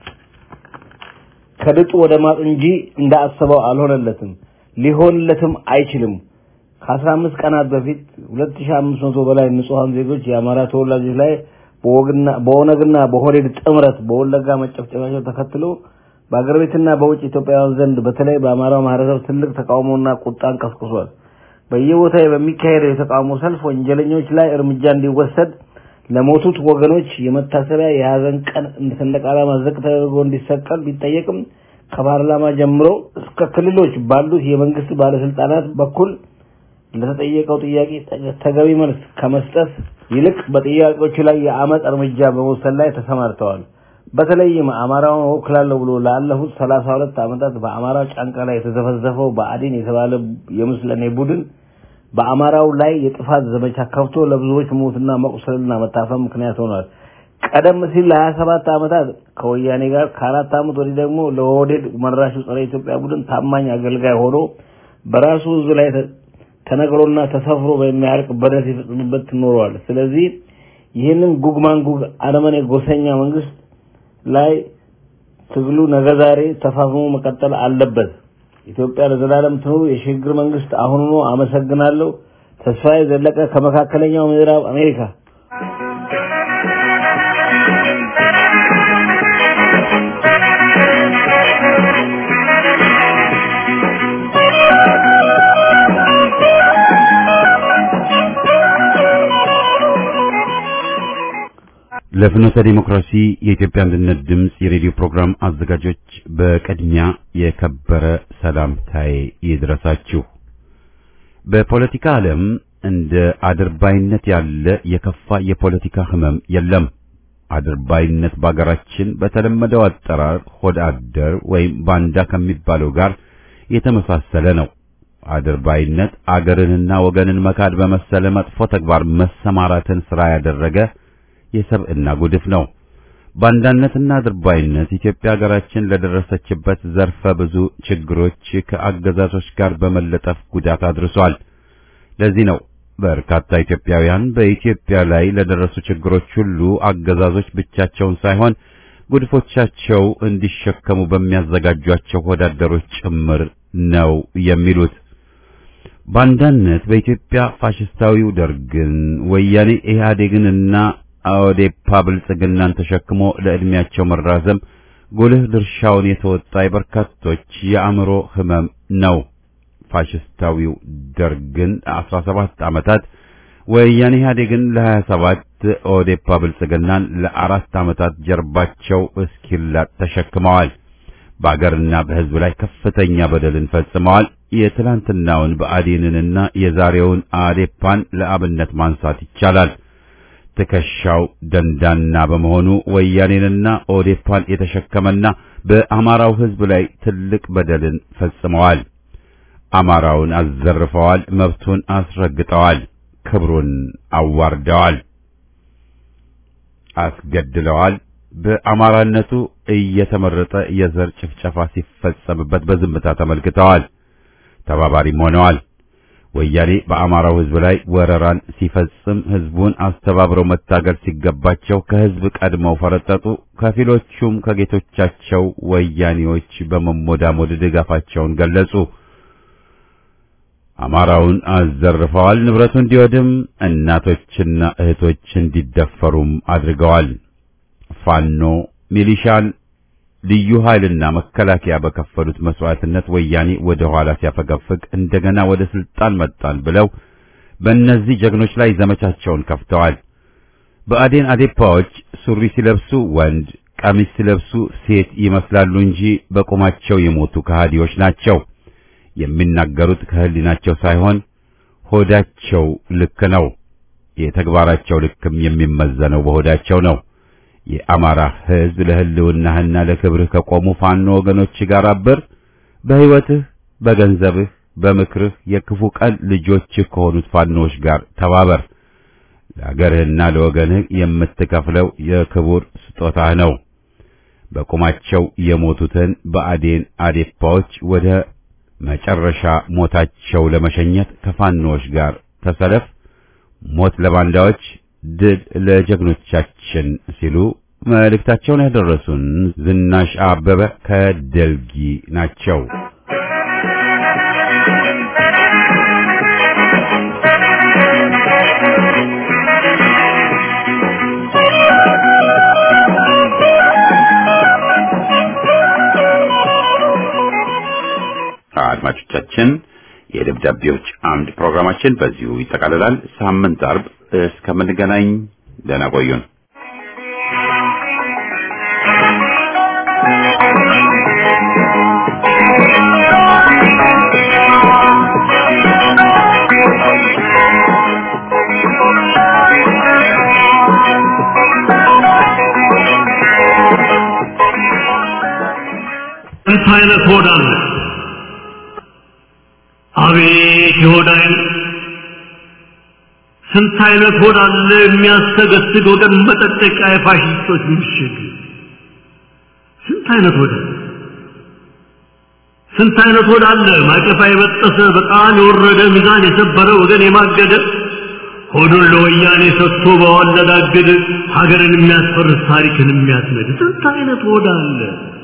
ከድጡ ወደ ማጡ እንጂ እንዳሰበው አልሆነለትም፣ ሊሆንለትም አይችልም። ከአስራ አምስት ቀናት በፊት ሁለት ሺህ አምስት መቶ በላይ ንጹሐን ዜጎች የአማራ ተወላጆች ላይ በኦነግና በሆዴድ ጥምረት በወለጋ መጨፍጨፋቸው ተከትሎ በአገር ቤትና በውጭ ኢትዮጵያውያን ዘንድ በተለይ በአማራው ማህበረሰብ ትልቅ ተቃውሞና ቁጣን ቀስቅሷል። በየቦታው በሚካሄደው የተቃውሞ ሰልፍ ወንጀለኞች ላይ እርምጃ እንዲወሰድ ለሞቱት ወገኖች የመታሰቢያ የሀዘን ቀን እንደ ሰንደቅ ዓላማ ዝቅ ተደርጎ እንዲሰቀል ቢጠየቅም ከፓርላማ ጀምሮ እስከ ክልሎች ባሉት የመንግስት ባለስልጣናት በኩል ለተጠየቀው ጥያቄ ተገቢ መልስ ከመስጠት ይልቅ በጥያቄዎቹ ላይ የአመፅ እርምጃ በመውሰድ ላይ ተሰማርተዋል። በተለይም አማራውን እወክላለሁ ብሎ ላለፉት ሰላሳ ሁለት ዓመታት በአማራ ጫንቃ ላይ የተዘፈዘፈው ብአዴን የተባለ የምስለኔ ቡድን በአማራው ላይ የጥፋት ዘመቻ ከፍቶ ለብዙዎች ሞትና መቁሰልና መታፈን ምክንያት ሆኗል። ቀደም ሲል ለሀያ ሰባት ዓመታት ከወያኔ ጋር ከአራት ዓመት ወዲህ ደግሞ ለኦህዴድ መራሹ ጸረ ኢትዮጵያ ቡድን ታማኝ አገልጋይ ሆኖ በራሱ ህዝብ ላይ ተነግሮና ተሰፍሮ በሚያልቅ በደል ሲፈጽምበት ኖረዋል። ስለዚህ ይህንን ጉግ ማንጉግ አረመኔ ጎሰኛ መንግስት ላይ ትግሉ ነገ ዛሬ ተፋፍሞ መቀጠል አለበት። ኢትዮጵያ ለዘላለም ትኑር። የሽግግር መንግስት አሁኑኑ። አመሰግናለሁ። ተስፋዬ ዘለቀ ከመካከለኛው ምዕራብ አሜሪካ። ለፍኖተ ዲሞክራሲ የኢትዮጵያ አንድነት ድምፅ የሬዲዮ ፕሮግራም አዘጋጆች በቅድሚያ የከበረ ሰላምታዬ ይድረሳችሁ። በፖለቲካ ዓለም እንደ አድርባይነት ያለ የከፋ የፖለቲካ ህመም የለም። አድርባይነት በአገራችን በተለመደው አጠራር ሆድ አደር ወይም ባንዳ ከሚባለው ጋር የተመሳሰለ ነው። አድርባይነት አገርንና ወገንን መካድ በመሰለ መጥፎ ተግባር መሰማራትን ስራ ያደረገ የሰብዕና ጉድፍ ነው። ባንዳነትና አድርባይነት ኢትዮጵያ ሀገራችን ለደረሰችበት ዘርፈ ብዙ ችግሮች ከአገዛዞች ጋር በመለጠፍ ጉዳት አድርሷል። ለዚህ ነው በርካታ ኢትዮጵያውያን በኢትዮጵያ ላይ ለደረሱ ችግሮች ሁሉ አገዛዞች ብቻቸውን ሳይሆን ጉድፎቻቸው እንዲሸከሙ በሚያዘጋጇቸው ወዳደሮች ጭምር ነው የሚሉት። ባንዳነት በኢትዮጵያ ፋሽስታዊው ደርግን፣ ወያኔ ኢህአዴግንና ኦዴፓ ብልጽግናን ተሸክሞ ለዕድሜያቸው መራዘም ጉልህ ድርሻውን የተወጣ የበርካቶች የአእምሮ ህመም ነው። ፋሽስታዊው ደርግን 17 ዓመታት፣ ወያኔ ኢህአዴግን ለ27፣ ኦዴፓ ብልጽግናን ለአራት ዓመታት ጀርባቸው እስኪላጥ ተሸክመዋል። በአገርና በህዝብ ላይ ከፍተኛ በደልን ፈጽመዋል። የትላንትናውን ብአዴንንና የዛሬውን አዴፓን ለአብነት ማንሳት ይቻላል። ትከሻው ደንዳና በመሆኑ ወያኔንና ኦዴፓን የተሸከመና በአማራው ህዝብ ላይ ትልቅ በደልን ፈጽመዋል። አማራውን አዘርፈዋል፣ መብቱን አስረግጠዋል፣ ክብሩን አዋርደዋል፣ አስገድለዋል። በአማራነቱ እየተመረጠ የዘር ጭፍጨፋ ሲፈጸምበት በዝምታ ተመልክተዋል፣ ተባባሪም ሆነዋል። ወያኔ በአማራው ህዝብ ላይ ወረራን ሲፈጽም ህዝቡን አስተባብረው መታገል ሲገባቸው ከህዝብ ቀድመው ፈረጠጡ። ከፊሎቹም ከጌቶቻቸው ወያኔዎች በመሞዳሞድ ድጋፋቸውን ገለጹ። አማራውን አዘርፈዋል። ንብረቱ እንዲወድም እናቶችና እህቶች እንዲደፈሩም አድርገዋል። ፋኖ ሚሊሻን ልዩ ኃይልና መከላከያ በከፈሉት መስዋዕትነት ወያኔ ወደ ኋላ ሲያፈገፍግ እንደገና ወደ ስልጣን መጣን ብለው በእነዚህ ጀግኖች ላይ ዘመቻቸውን ከፍተዋል። በአዴን አዴፓዎች ሱሪ ሲለብሱ ወንድ፣ ቀሚስ ሲለብሱ ሴት ይመስላሉ እንጂ በቁማቸው የሞቱ ከሃዲዎች ናቸው። የሚናገሩት ከህሊናቸው ሳይሆን ሆዳቸው ልክ ነው። የተግባራቸው ልክም የሚመዘነው በሆዳቸው ነው። የአማራ ህዝብ ለህልውናህና ለክብርህ ከቆሙ ፋኖ ወገኖች ጋር አብር። በህይወትህ፣ በገንዘብህ፣ በምክርህ የክፉ ቀን ልጆችህ ከሆኑት ፋኖዎች ጋር ተባበር። ለአገርህና ለወገንህ የምትከፍለው የክቡር ስጦታህ ነው። በቁማቸው የሞቱትን በአዴን አዴፓዎች ወደ መጨረሻ ሞታቸው ለመሸኘት ከፋኖዎች ጋር ተሰለፍ። ሞት ለባንዳዎች ድል ለጀግኖቻችን ሲሉ መልእክታቸውን ያደረሱን ዝናሽ አበበ ከደልጊ ናቸው። አድማጮቻችን የደብዳቤዎች አምድ ፕሮግራማችን በዚሁ ይጠቃልላል። ሳምንት አርብ እስከምንገናኝ ደህና ቆዩን። ስንት አይነት ሆድ አለ! አቤት የሆድ አይነት! ስንት አይነት ሆድ አለ የሚያሰገስግ ወገን መጠጠቂያ የፋሽስቶች ምሽግ! ስንት አይነት ሆድ አለ! ስንት አይነት ሆድ አለ ማቀፋ የበጠሰ በጣም የወረደ ሚዛን የሰበረ ወገን የማገደ ሆዱን ለወያኔ ሰጥቶ በዋለዳገድ ሀገርን የሚያስፈርስ ታሪክን የሚያስነድ ስንት አይነት ሆድ አለ!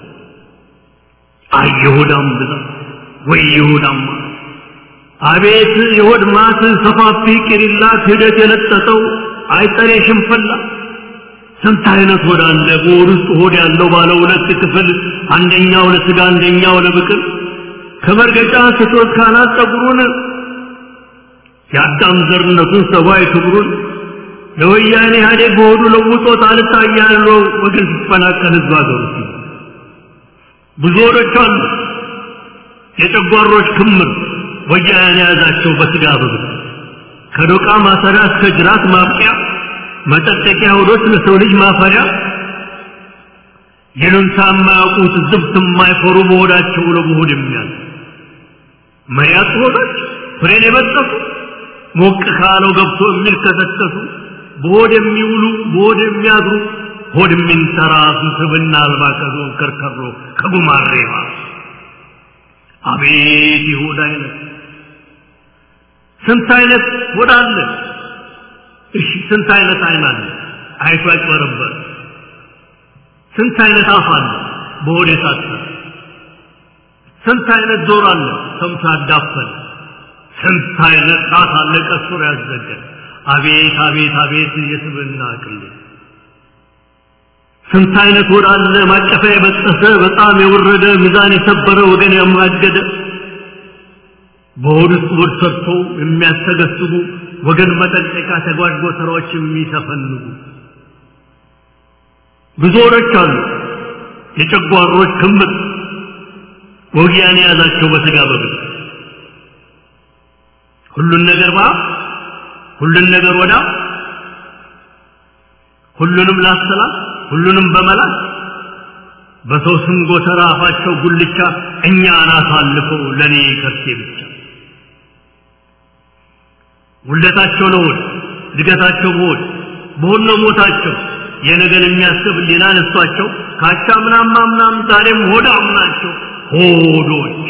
አይ የሆዳም ብዛት ወይ የሆዳም ማት! አቤት የሆድ ማት ሰፋፊ ቅሪላ ክህደት የለጠጠው አይጠሬ ሽንፈላ ስንት አይነት ሆድ አለ በሆድ ውስጥ ሆድ ያለው ባለ ሁለት ክፍል አንደኛው ለስጋ አንደኛው ለብቅል ከመርገጫ ስቶት ካናት ጸጉሩን የአዳም ዘርነቱን ሰብአዊ ክብሩን ለወያኔ ኢህአዴግ በሆዱ ለውጦት አልታያለው ወገን ሲፈናቀል ህዝብ አገሩ ብዙ ሆዶች አሉ የጨጓሮች ክምር ወያኔ የያዛቸው በስጋ በብት ከዶቃ ማሰሪያ እስከ ጅራት ማብቂያ መጠጠቂያ ሆዶች ለሰው ልጅ ማፈሪያ ይሉንታ የማያውቁት ዝብት የማይፈሩ በሆዳቸው ለመሆድ የሚያዝ መያት ሆዶች ፍሬን የበጠሱ ሞቅ ካለው ገብቶ የሚልከሰከሱ በሆድ የሚውሉ በሆድ የሚያድሩ ሆድ የሚንተራሱ ስብና አልባ ከዞን ከርከሮ ከጉማሬማ አቤት የሆድ አይነት ስንት አይነት ሆድ አለ እሺ ስንት አይነት አይን አለ አይቶ ያጭበረበር ስንት አይነት አፍ አለ በሆድ የታጠረ ስንት አይነት ጆሮ አለ ሰምቶ ያዳፈነ ስንት አይነት ጣት አለ ቀስሮ ያዘገ አቤት አቤት አቤት የስብና ቅሌት ስንት አይነት ሆድ አለ ማቀፊያ የበጠሰ በጣም የወረደ ሚዛን የሰበረ ወገን ያማገደ በሆድ ውስጥ ሆድ ሰርቶ የሚያስተገስቡ ወገን መጠንቀቂያ ተጓዥ ስራዎች የሚሰፈንጉ ብዙ ሆዶች አሉ የጨጓሮች ክምር ወጊያን የያዛቸው በስጋ በብል ሁሉን ነገር ባ ሁሉን ነገር ወዳ ሁሉንም ላሰላት ሁሉንም በመላት በሰው ስም ጎተራ አፋቸው ጉልቻ እኛን አሳልፈው ለእኔ ከርሴ ብቻ ውለታቸው ለሆድ እድገታቸው በሆድ በሆድ ነው ሞታቸው የነገን የሚያስብ ሌላ ነሷቸው ካቻ ምናም ምናም ዛሬም ሆዳም ናቸው ሆዶች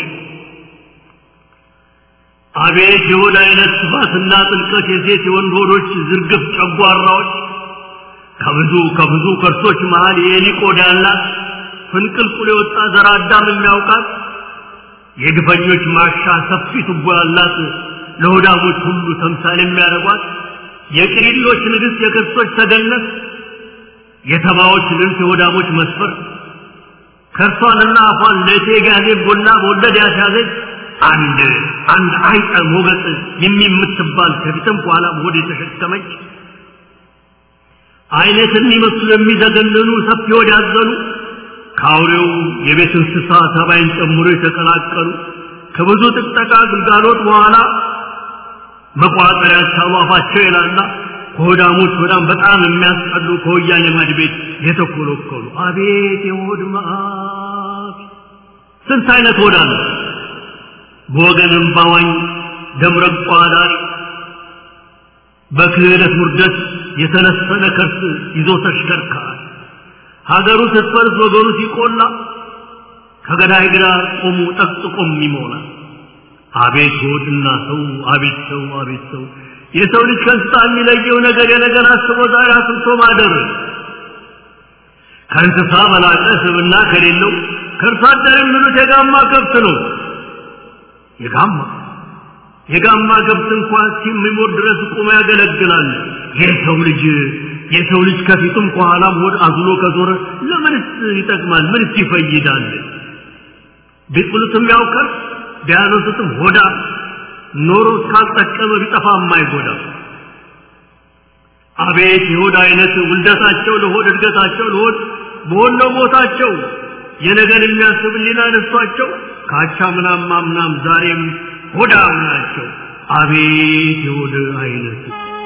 አቤት የሆድ አይነት ስፋትና ጥልቀት የሴት የወንድ ሆዶች ዝርግፍ ጨጓራዎች ከብዙ ከብዙ ከርሶች መሃል የኤሊ ቆዳ ያላት ፍንቅልቁል የወጣ ዘር አዳም የሚያውቃት የግፈኞች ማሻ ሰፊ ቱቦ ያላት ለሆዳሞች ሁሉ ተምሳሌ የሚያደርጓት የቅሪሎች ንግሥት የክርስቶች ተገነት የተባዎች ልንት የሆዳሞች መስፈር ከርሷንና አፏን ለእቴ ጋዜ ቦላ በወለድ ያስያዘች አንድ አንድ አይጠ ሞገጥ የሚምትባል ከፊትም በኋላ ሆድ የተሸከመች አይነት የሚመስሉ የሚዘገንኑ ሰፊ ሆድ ያዘኑ ከአውሬው የቤት እንስሳ ተባይን ጨምሮ የተቀላቀሉ ከብዙ ጥቅጠቃ ግልጋሎት በኋላ መቋጠር ያልቻሉ አፋቸው የላላ ከሆዳሞች በጣም በጣም የሚያስጠሉ ከወያኔ ማድ ቤት የተኮለኮሉ አቤት የሆድ መዓት ስንት አይነት ሆድ አለ በወገንም ባዋኝ ደምረቋ ዳሪ በክህደት ውርደት የተነሰነ ከርስ ይዞ ተሽከርካሪ ሀገሩ ስትፈርስ ወገኑ ሲቆላ ከገዳይ ግራ ቆሙ ጠቅጥቆም ይሞላል አቤት ሆድና ሰው አቤት ሰው አቤት ሰው የሰው ልጅ ከእንስሳ የሚለየው ነገር የነገር አስቦ ዛሬ አስብቶ ማደር ከእንስሳ በላቀ ስብና ከሌለው ከእርሷ አደር የሚሉት የጋማ ከብት ነው። የጋማ የጋማ ከብት እንኳን እስከሚሞት ድረስ ቁሞ ያገለግላል። የሰው ልጅ የሰው ልጅ ከፊቱም ከኋላም ሆድ አዝሎ ከዞረ ለምንስ ይጠቅማል? ምንስ ይፈይዳል? ቢጥሉትም ያውቀር ቢያነሱትም ሆዳ ኖሮ እስካልጠቀመ ቢጠፋ የማይጎዳ አቤት የሆድ አይነት ውልደታቸው ለሆድ እድገታቸው ለሆድ በሆድ ነው ቦታቸው የነገን የሚያስብ ሌላ ነሷቸው ካቻ ምናም ማምናም ዛሬም ሆዳም ናቸው። አቤት የሆድ አይነት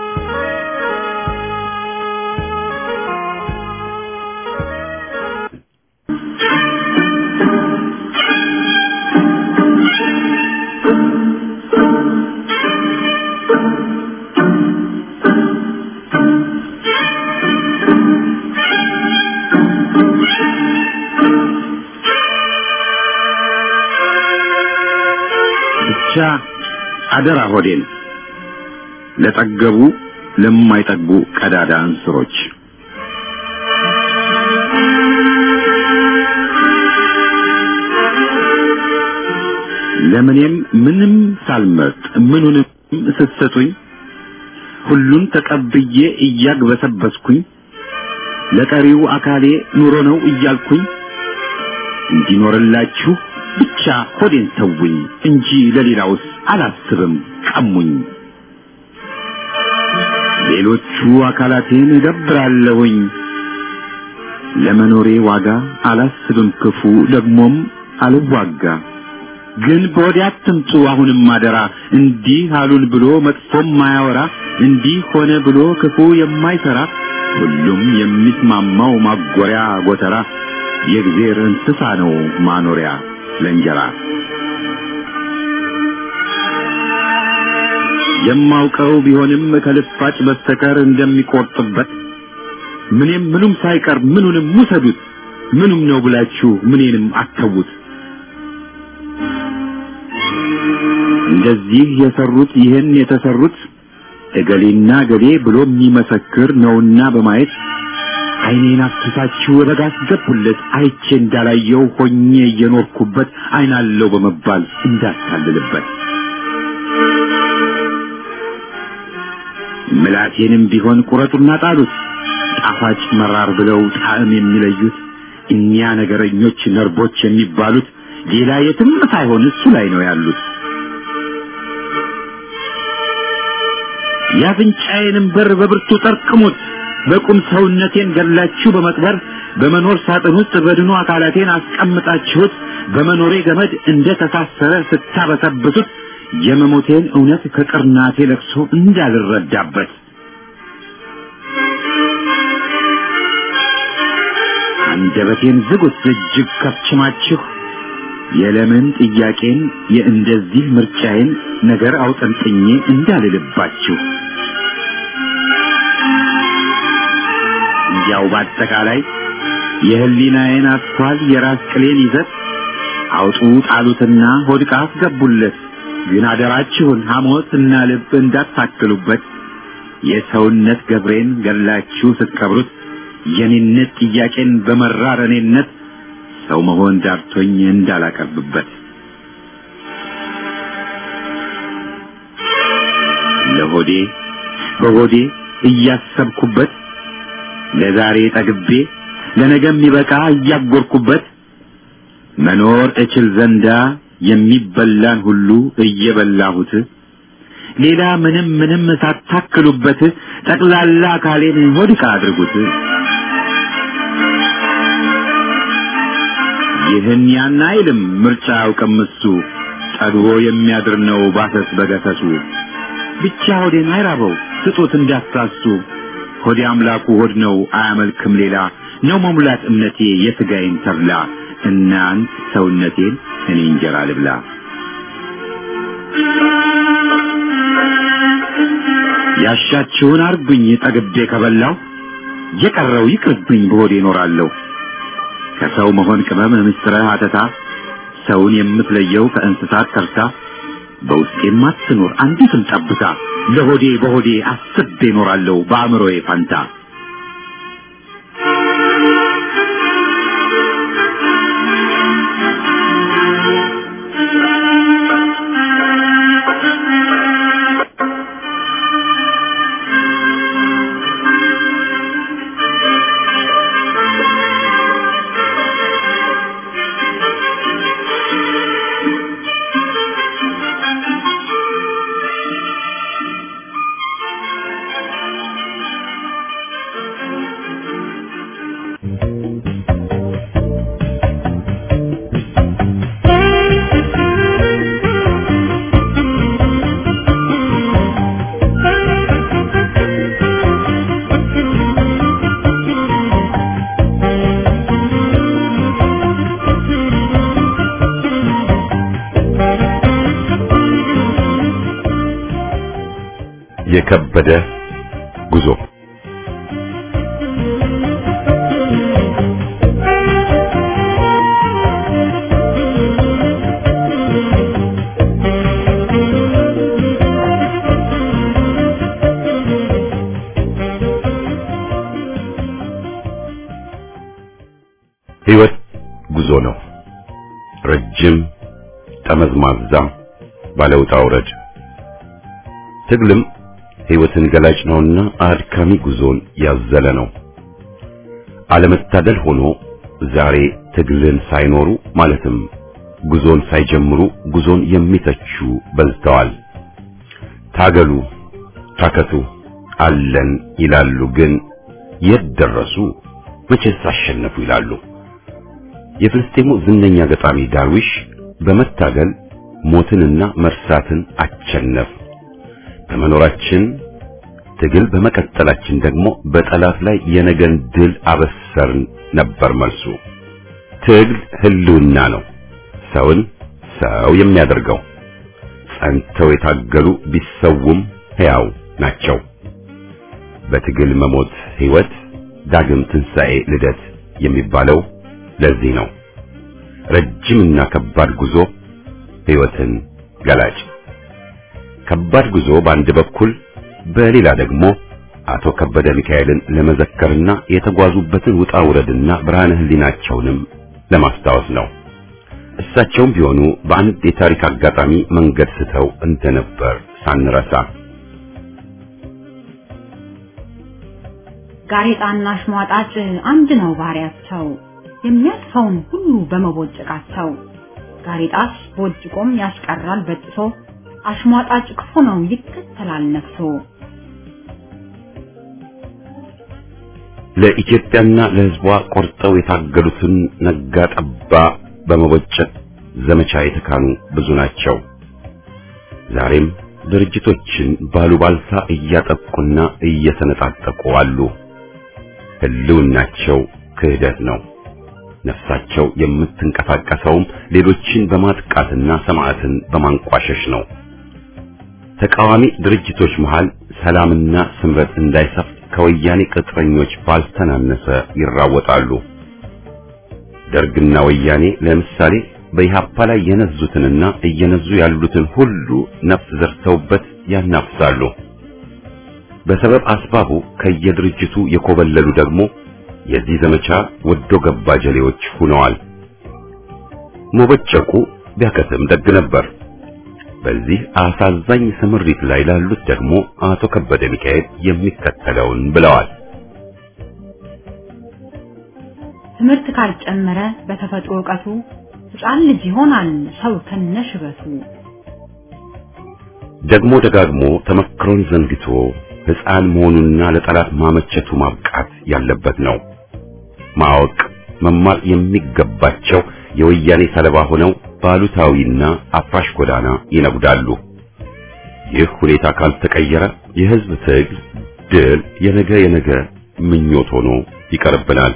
ብቻ አደራ ሆዴን ለጠገቡ ለማይጠግቡ ቀዳዳ እንስሮች ለምኔም ምንም ሳልመርጥ ምኑንም ስትሰጡኝ ሁሉን ተቀብዬ እያግበሰበስኩኝ ለቀሪው አካሌ ኑሮ ነው እያልኩኝ እንዲኖርላችሁ ብቻ ሆዴን ተውኝ እንጂ ለሌላውስ አላስብም ቀሙኝ። ሌሎቹ አካላቴን እገብራለሁኝ ለመኖሬ ዋጋ አላስብም ክፉ ደግሞም አልዋጋ። ግን በወዴ አትምጡ አሁንም አደራ እንዲህ አሉን ብሎ መጥፎም ማያወራ እንዲህ ሆነ ብሎ ክፉ የማይሰራ ሁሉም የሚስማማው ማጎሪያ ጎተራ የእግዜር እንስሳ ነው ማኖሪያ ለእንጀራ የማውቀው ቢሆንም ከልፋጭ በስተቀር እንደሚቆርጥበት ምንም ምኑም ሳይቀር ምኑንም ውሰዱት ምኑም ነው ብላችሁ ምኔንም አተዉት እንደዚህ የሰሩት ይህን የተሰሩት እገሌና ገሌ ብሎ የሚመሰክር ነውና በማየት አይኔን አፍስሳችሁ ወደ ጋር አስገቡለት አይቼ እንዳላየው ሆኜ እየኖርኩበት አይናለው በመባል እንዳታልልበት ምላቴንም ቢሆን ቁረጡና ጣሉት ጣፋጭ መራር ብለው ጣዕም የሚለዩት እኒያ ነገረኞች ነርቦች የሚባሉት ሌላ የትም ሳይሆን እሱ ላይ ነው ያሉት የአፍንጫዬንም በር በብርቱ ጠርቅሙት በቁም ሰውነቴን ገላችሁ በመቅበር በመኖር ሳጥን ውስጥ በድኑ አካላቴን አስቀምጣችሁት በመኖሬ ገመድ እንደ ተሳሰረ ስታበሰብሱት የመሞቴን እውነት ከቅርናቴ ለቅሶ እንዳልረዳበት አንደበቴን ዝጉት እጅግ ከፍችማችሁ የለምን ጥያቄን የእንደዚህ ምርጫዬን ነገር አውጠንጥኜ እንዳልልባችሁ እንዲያው በአጠቃላይ የህሊናዬን አስኳል የራስ ቅሌን ይዘት አውጡ ጣሉትና ሆድቃ አስገቡለት። ግን አደራችሁን ሐሞት እና ልብ እንዳታክሉበት። የሰውነት ገብሬን ገላችሁ ስትቀብሩት የኔነት ጥያቄን በመራር እኔነት ሰው መሆን ዳርቶኝ እንዳላቀርብበት ለሆዴ በሆዴ እያሰብኩበት ለዛሬ ጠግቤ ለነገ የሚበቃ እያጎርኩበት መኖር እችል ዘንዳ የሚበላን ሁሉ እየበላሁት ሌላ ምንም ምንም ሳታክሉበት ጠቅላላ አካሌን ሆድቃ አድርጉት። ይህን ያን አይልም ምርጫ አያውቅም እሱ ጠግቦ የሚያድር ነው ባሰስ በገሰሱ ብቻ ሆዴን አይራበው ስጡት እንዳትሳሱ ሆዴ አምላኩ ሆድ ነው አያመልክም ሌላ ነው መሙላት እምነቴ የሥጋዬን ተብላ እናንት ሰውነቴን እኔ እንጀራ ልብላ ያሻችሁን አርጉኝ ጠግቤ ከበላው የቀረው ይቅርብኝ በሆዴ እኖራለሁ ከሰው መሆን ቅመም ምስጥረ አተታ ሰውን የምትለየው ከእንስሳት ተርታ በውስጤም አትኖር አንዲትም ጠብታ ለሆዴ በሆዴ አስቤ እኖራለሁ በአእምሮዬ ፋንታ የከበደ ጉዞ ሕይወት ጉዞ ነው። ረጅም ጠመዝማዛ ባለውጣ ውረድ ትግልም ሕይወትን ገላጭ ነውና አድካሚ ጉዞን ያዘለ ነው። አለመታደል ሆኖ ዛሬ ትግልን ሳይኖሩ ማለትም ጉዞን ሳይጀምሩ ጉዞን የሚተቹ በዝተዋል። ታገሉ፣ ታከቱ፣ አለን ይላሉ። ግን የት ደረሱ? መቼስ አሸነፉ ይላሉ። የፍልስጤሙ ዝነኛ ገጣሚ ዳርዊሽ በመታገል ሞትንና መርሳትን አቸነፍ በመኖራችን ትግል በመቀጠላችን ደግሞ በጠላት ላይ የነገን ድል አበሰርን ነበር መልሱ። ትግል ህልውና ነው፣ ሰውን ሰው የሚያደርገው። ጸንተው የታገሉ ቢሰውም ሕያው ናቸው። በትግል መሞት ሕይወት፣ ዳግም ትንሣኤ፣ ልደት የሚባለው ለዚህ ነው። ረጅምና ከባድ ጉዞ ሕይወትን ገላጭ ከባድ ጉዞ በአንድ በኩል በሌላ ደግሞ አቶ ከበደ ሚካኤልን ለመዘከርና የተጓዙበትን ውጣ ውረድና ብርሃነ ህሊናቸውንም ለማስታወስ ነው። እሳቸውም ቢሆኑ በአንድ የታሪክ አጋጣሚ መንገድ ስተው እንደነበር ሳንረሳ ጋሬጣና አሽሟጣጭ አንድ ነው ባህሪያቸው፣ የሚያልፈውን ሁሉ በመቦጨቃቸው። ጋሬጣስ ቦጭቆም ያስቀራል በጥሶ አሽሟጣጭ ክፉ ነው ይከተላል ነፍሶ። ለኢትዮጵያና ለሕዝቧ ቆርጠው የታገሉትን ነጋ ጠባ በመቦጨቅ ዘመቻ የተካኑ ብዙ ናቸው። ዛሬም ድርጅቶችን ባሉባልታ እያጠቁና እየተነጣጠቁ አሉ። ህልውናቸው ክህደት ነው። ነፍሳቸው የምትንቀሳቀሰውም ሌሎችን በማጥቃትና ሰማዕትን በማንቋሸሽ ነው። ተቃዋሚ ድርጅቶች መሃል ሰላምና ስምረት እንዳይሰፍን ከወያኔ ቅጥረኞች ባልተናነሰ ይራወጣሉ። ደርግና ወያኔ ለምሳሌ በኢሃፓ ላይ የነዙትንና እየነዙ ያሉትን ሁሉ ነፍስ ዘርተውበት ያናፍሳሉ። በሰበብ አስባቡ ከየድርጅቱ የኮበለሉ ደግሞ የዚህ ዘመቻ ወዶ ገባ ጀሌዎች ሆነዋል። መቦጨቁ ቢያከትም ደግ ነበር። በዚህ አሳዛኝ ስምሪት ላይ ላሉት ደግሞ አቶ ከበደ ሚካኤል የሚከተለውን ብለዋል። ትምህርት ካልጨመረ በተፈጥሮ ዕውቀቱ ሕፃን ልጅ ይሆናል ሰው ከነሽበቱ። ደግሞ ደጋግሞ ተመክሮን ዘንግቶ ሕፃን መሆኑና ለጠላት ማመቸቱ ማብቃት ያለበት ነው። ማወቅ መማር የሚገባቸው የወያኔ ሰለባ ሆነው ባሉታዊና አፍራሽ ጎዳና ይነጉዳሉ። ይህ ሁኔታ ካልተቀየረ የሕዝብ ትግል ድል የነገ የነገ ምኞት ሆኖ ይቀርብናል።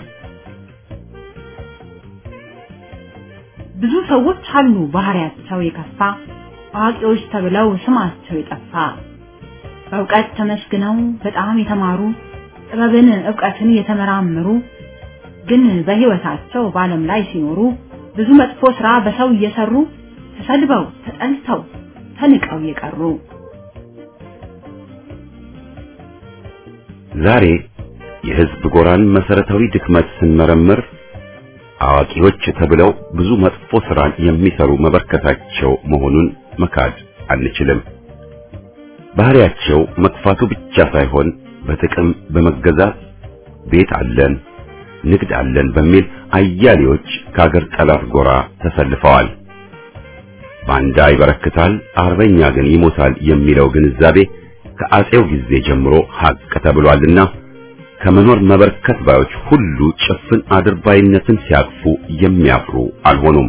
ብዙ ሰዎች አሉ ባህሪያቸው የከፋ አዋቂዎች ተብለው ስማቸው የጠፋ በእውቀት ተመስግነው በጣም የተማሩ ጥበብን ዕውቀትን የተመራመሩ ግን በሕይወታቸው በዓለም ላይ ሲኖሩ ብዙ መጥፎ ሥራ በሰው እየሰሩ ተሰድበው ተጠልተው ተንቀው የቀሩ ዛሬ የሕዝብ ጎራን መሰረታዊ ድክመት ስንመረምር አዋቂዎች ተብለው ብዙ መጥፎ ሥራን የሚሰሩ መበርከታቸው መሆኑን መካድ አንችልም። ባህሪያቸው መጥፋቱ ብቻ ሳይሆን በጥቅም በመገዛት ቤት አለን ንግድ አለን በሚል አያሌዎች ከአገር ጠላት ጎራ ተሰልፈዋል። ባንዳ ይበረክታል፣ አርበኛ ግን ይሞታል የሚለው ግንዛቤ ከአጼው ጊዜ ጀምሮ ሀቅ ተብሏልና ከመኖር መበርከት ባዮች ሁሉ ጭፍን አድርባይነትን ሲያቅፉ የሚያፍሩ አልሆኑም።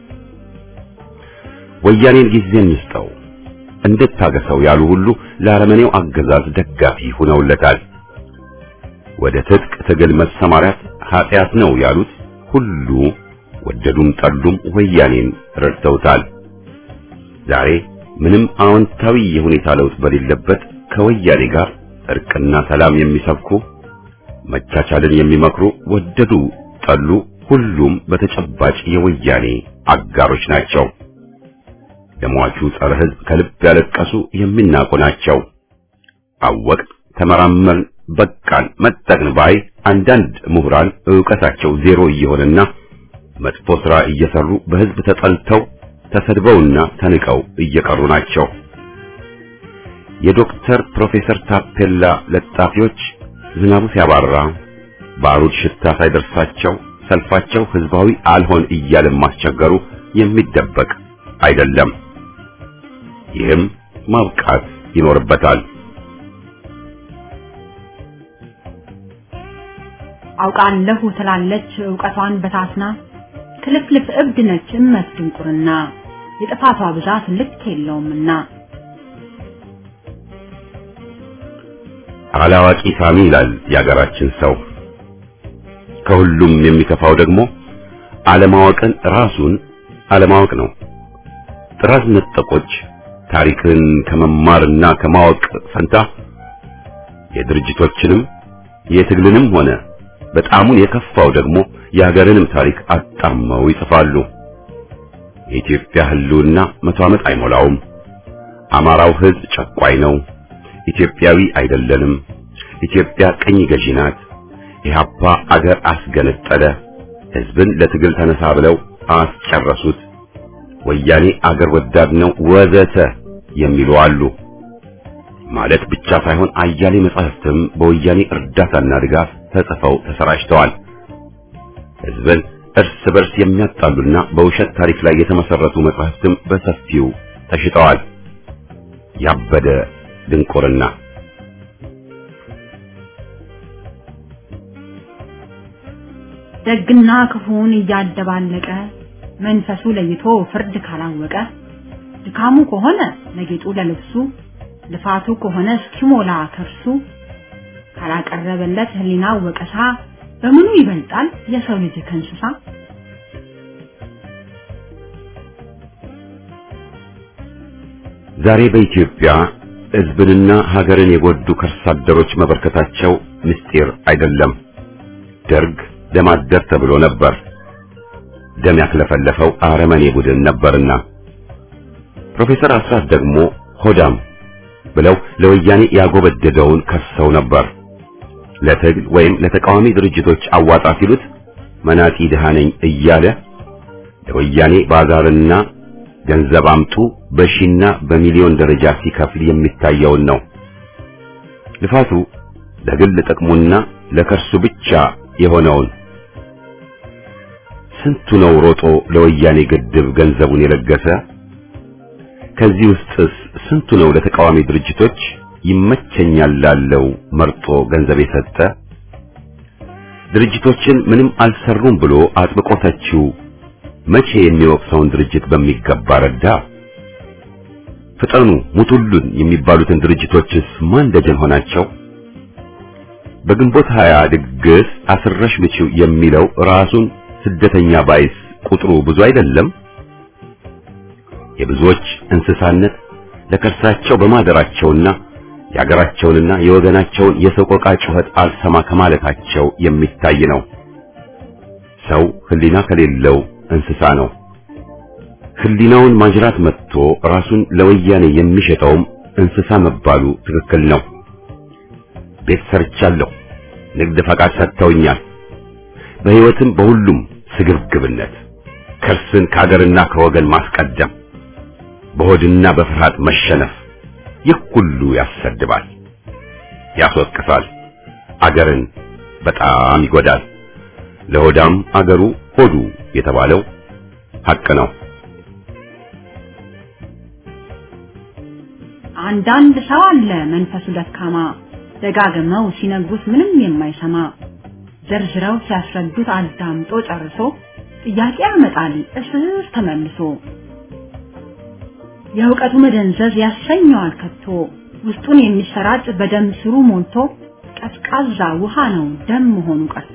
ወያኔን ጊዜ እንስጠው እንድታገሰው ያሉ ሁሉ ለአረመኔው አገዛዝ ደጋፊ ሆነውለታል። ወደ ትጥቅ ትግል መሰማራት ኃጢአት ነው ያሉት ሁሉ ወደዱም ጠሉም ወያኔን ረድተውታል። ዛሬ ምንም አዎንታዊ የሁኔታ ለውጥ በሌለበት ከወያኔ ጋር እርቅና ሰላም የሚሰብኩ መቻቻልን የሚመክሩ ወደዱ ጠሉ ሁሉም በተጨባጭ የወያኔ አጋሮች ናቸው። ለሟቹ ጸረ ሕዝብ ከልብ ያለቀሱ የሚናቁ ናቸው። አወቅ ተመራመርን፣ በቃን፣ መጠቅን ባይ አንዳንድ ምሁራን ዕውቀታቸው ዜሮ እየሆነና መጥፎ ሥራ እየሰሩ በሕዝብ ተጠልተው ተሰድበውና ተንቀው እየቀሩ ናቸው። የዶክተር ፕሮፌሰር ታፔላ ለጣፊዎች ዝናቡ ሲያባራ ባሩድ ሽታ ሳይደርሳቸው ሰልፋቸው ሕዝባዊ አልሆን እያለ ማስቸገሩ የሚደበቅ አይደለም። ይህም ማብቃት ይኖርበታል። አውቃለሁ ትላለች ዕውቀቷን በታትና ክልፍልፍ እብድ ነች እመት ድንቁርና የጥፋቷ ብዛት ልክ የለውምና አላዋቂ ሳሚ ይላል የአገራችን ሰው። ከሁሉም የሚከፋው ደግሞ አለማወቅን ራሱን አለማወቅ ነው። ጥራዝ ነጠቆች ታሪክን ከመማርና ከማወቅ ፈንታ የድርጅቶችንም የትግልንም ሆነ በጣሙን የከፋው ደግሞ የሀገርንም ታሪክ አጣመው ይጽፋሉ። የኢትዮጵያ ሕልውና መቶ ዓመት አይሞላውም። አማራው ሕዝብ ጨቋይ ነው። ኢትዮጵያዊ አይደለንም። ኢትዮጵያ ቅኝ ገዢ ናት። ኢህአፓ አገር አስገነጠለ። ሕዝብን ለትግል ተነሳ ብለው አስጨረሱት። ወያኔ አገር ወዳድ ነው ወዘተ የሚሉ አሉ። ማለት ብቻ ሳይሆን አያሌ መጻሕፍትም በወያኔ እርዳታና ድጋፍ ተጽፈው ተሰራጭተዋል። ሕዝብን እርስ በርስ የሚያጣሉና በውሸት ታሪክ ላይ የተመሰረቱ መጻሕፍትም በሰፊው ተሽጠዋል። ያበደ ድንቁርና ደግና ክፉን እያደባለቀ መንፈሱ ለይቶ ፍርድ ካላወቀ ድካሙ ከሆነ ለጌጡ ለልብሱ ልፋቱ ከሆነ እስኪሞላ ከርሱ ካላቀረበለት ሕሊና ወቀሳ በምኑ ይበልጣል የሰው ልጅ ከእንስሳ? ዛሬ በኢትዮጵያ ሕዝብንና ሀገርን የጎዱ ከርሳ አደሮች መበርከታቸው ምስጢር አይደለም። ደርግ ደም አደር ተብሎ ነበር። ደም ያክለፈለፈው አረመኔ ቡድን ነበርና ፕሮፌሰር አስራት ደግሞ ሆዳም ብለው ለወያኔ ያጎበደደውን ከሰው ነበር። ለትግል ወይም ለተቃዋሚ ድርጅቶች አዋጣ ሲሉት መናጢ ድሃ ነኝ እያለ ለወያኔ ባዛርና ገንዘብ አምጡ በሺና በሚሊዮን ደረጃ ሲከፍል የሚታየውን ነው። ልፋቱ ለግል ጥቅሙና ለከርሱ ብቻ የሆነውን ስንቱ ነው ሮጦ ለወያኔ ግድብ ገንዘቡን የለገሰ? ከዚህ ውስጥስ ስንቱ ነው ለተቃዋሚ ድርጅቶች ይመቸኛል ላለው መርጦ ገንዘብ የሰጠ? ድርጅቶችን ምንም አልሰሩም ብሎ አጥብቆ ተቺው መቼ የሚወቅሰውን ድርጅት በሚገባ ረዳ? ፍጠኑ ሙቱሉን የሚባሉትን ድርጅቶችስ ማን ደጀን ሆናቸው? በግንቦት ሀያ ድግስ አስረሽ ምቺው የሚለው ራሱን ስደተኛ ባይስ ቁጥሩ ብዙ አይደለም? የብዙዎች እንስሳነት ለከርሳቸው በማደራቸውና የአገራቸውንና የወገናቸውን የሰቆቃ ጩኸት አልሰማ ከማለታቸው የሚታይ ነው። ሰው ሕሊና ከሌለው እንስሳ ነው። ሕሊናውን ማጅራት መጥቶ ራሱን ለወያኔ የሚሸጠውም እንስሳ መባሉ ትክክል ነው። ቤት ሰርቻለሁ፣ ንግድ ፈቃድ ሰጥተውኛል። በሕይወትም በሁሉም ስግብግብነት ከርስን ከአገርና ከወገን ማስቀደም በሆድና በፍርሃት መሸነፍ ይህ ሁሉ ያሰድባል፣ ያስወቅሳል፣ አገርን በጣም ይጎዳል። ለሆዳም አገሩ ሆዱ የተባለው ሐቅ ነው። አንዳንድ ሰው አለ መንፈሱ ደካማ ደጋግመው ሲነግሩት ምንም የማይሰማ ዘርዝረው ሲያስረዱት አዳምጦ ጨርሶ ጥያቄ ያመጣል እስር ተመልሶ የእውቀቱ መደንዘዝ ያሰኘዋል ከቶ ውስጡን የሚሰራጭ በደም ስሩ ሞልቶ ቀዝቃዛ ውሃ ነው ደም መሆኑ ቀርቶ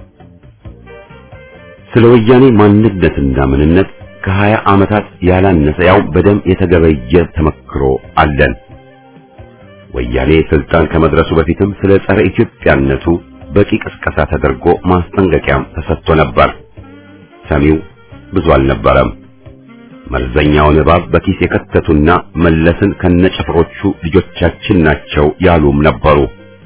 ስለ ወያኔ ማንነትና ምንነት ከሀያ ዓመታት ያላነሰ ያው በደም የተገበየ ተመክሮ አለን። ወያኔ ስልጣን ከመድረሱ በፊትም ስለ ጸረ ኢትዮጵያነቱ በቂ ቅስቀሳ ተደርጎ ማስጠንቀቂያም ተሰጥቶ ነበር። ሰሚው ብዙ አልነበረም። መርዘኛውን እባብ በኪስ የከተቱና መለስን ከነጭፍሮቹ ልጆቻችን ናቸው ያሉም ነበሩ።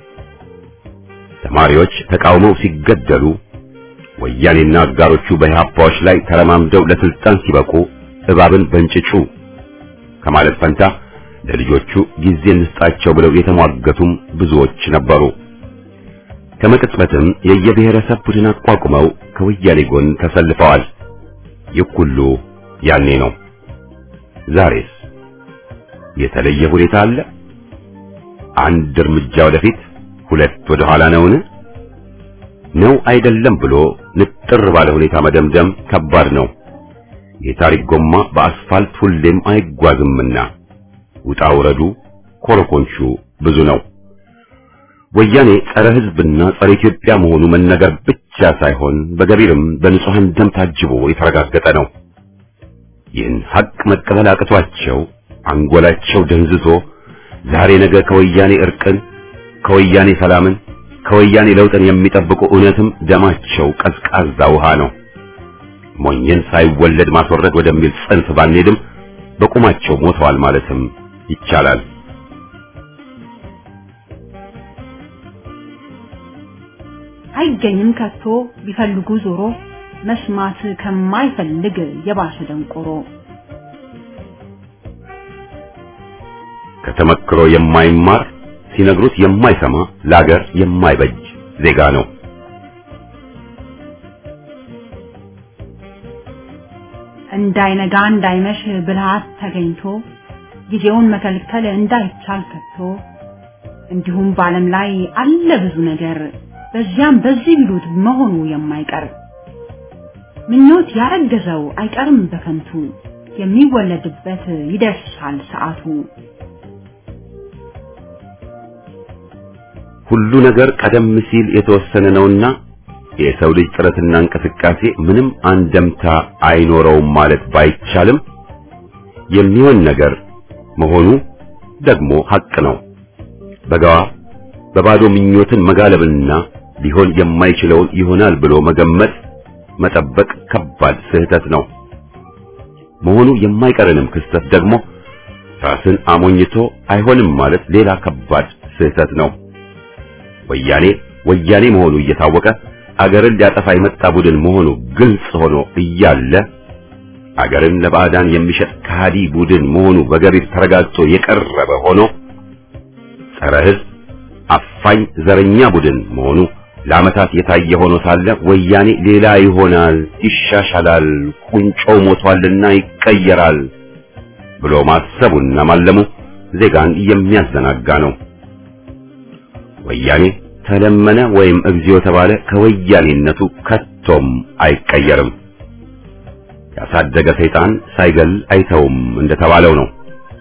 ተማሪዎች ተቃውመው ሲገደሉ ወያኔና አጋሮቹ በኢህአፓዎች ላይ ተረማምደው ለስልጣን ሲበቁ እባብን በእንጭጩ ከማለት ፈንታ ለልጆቹ ጊዜ እንስጣቸው ብለው የተሟገቱም ብዙዎች ነበሩ። ከመቅጽበትም የየብሔረሰብ ቡድን አቋቁመው ከወያኔ ጎን ተሰልፈዋል። ይህ ሁሉ ያኔ ነው። ዛሬስ የተለየ ሁኔታ አለ? አንድ እርምጃ ወደፊት ሁለት ወደ ኋላ ነውን? ነው አይደለም ብሎ ንጥር ባለ ሁኔታ መደምደም ከባድ ነው። የታሪክ ጎማ በአስፋልት ሁሌም አይጓዝምና ውጣ ውረዱ ኮረኮንቹ ብዙ ነው። ወያኔ ጸረ ሕዝብና ጸረ ኢትዮጵያ መሆኑ መነገር ብቻ ሳይሆን በገቢርም በንጹሐን ደም ታጅቦ የተረጋገጠ ነው። ይህን ሐቅ መቀበል አቅቷቸው አንጎላቸው ደንዝዞ ዛሬ ነገ ከወያኔ እርቅን፣ ከወያኔ ሰላምን፣ ከወያኔ ለውጥን የሚጠብቁ እውነትም ደማቸው ቀዝቃዛ ውሃ ነው። ሞኝን ሳይወለድ ማስወረድ ወደሚል ጽንፍ ባንሄድም በቁማቸው ሞተዋል ማለትም ይቻላል። አይገኝም ከቶ ቢፈልጉ ዞሮ መስማት ከማይፈልግ የባሰ ደንቆሮ ከተመክሮ የማይማር ሲነግሩት የማይሰማ ለአገር የማይበጅ ዜጋ ነው። እንዳይነጋ እንዳይመሽ ብልሃት ተገኝቶ ጊዜውን መከልከል እንዳይቻል ከቶ እንዲሁም በዓለም ላይ አለ ብዙ ነገር በዚያም በዚህ ቢሉት መሆኑ የማይቀር ምኞት ያረገዘው አይቀርም በከንቱ የሚወለድበት ይደርሳል ሰዓቱ። ሁሉ ነገር ቀደም ሲል የተወሰነ ነውና የሰው ልጅ ጥረትና እንቅስቃሴ ምንም አንደምታ አይኖረውም ማለት ባይቻልም የሚሆን ነገር መሆኑ ደግሞ ሐቅ ነው። በጋዋ በባዶ ምኞትን መጋለብና ሊሆን የማይችለውን ይሆናል ብሎ መገመት መጠበቅ ከባድ ስህተት ነው። መሆኑ የማይቀርንም ክስተት ደግሞ ራስን አሞኝቶ አይሆንም ማለት ሌላ ከባድ ስህተት ነው። ወያኔ ወያኔ መሆኑ እየታወቀ አገርን ሊያጠፋ የመጣ ቡድን መሆኑ ግልጽ ሆኖ እያለ አገርን ለባዕዳን የሚሸጥ ከሃዲ ቡድን መሆኑ በገቢር ተረጋግጦ የቀረበ ሆኖ ጸረ ሕዝብ አፋኝ ዘረኛ ቡድን መሆኑ ለዓመታት የታየ ሆኖ ሳለ ወያኔ ሌላ ይሆናል፣ ይሻሻላል፣ ቁንጮው ሞቷልና ይቀየራል ብሎ ማሰቡና ማለሙ ዜጋን የሚያዘናጋ ነው። ወያኔ ተለመነ ወይም እግዚኦ ተባለ ከወያኔነቱ ከቶም አይቀየርም። ያሳደገ ሰይጣን ሳይገል አይተውም እንደተባለው ነው።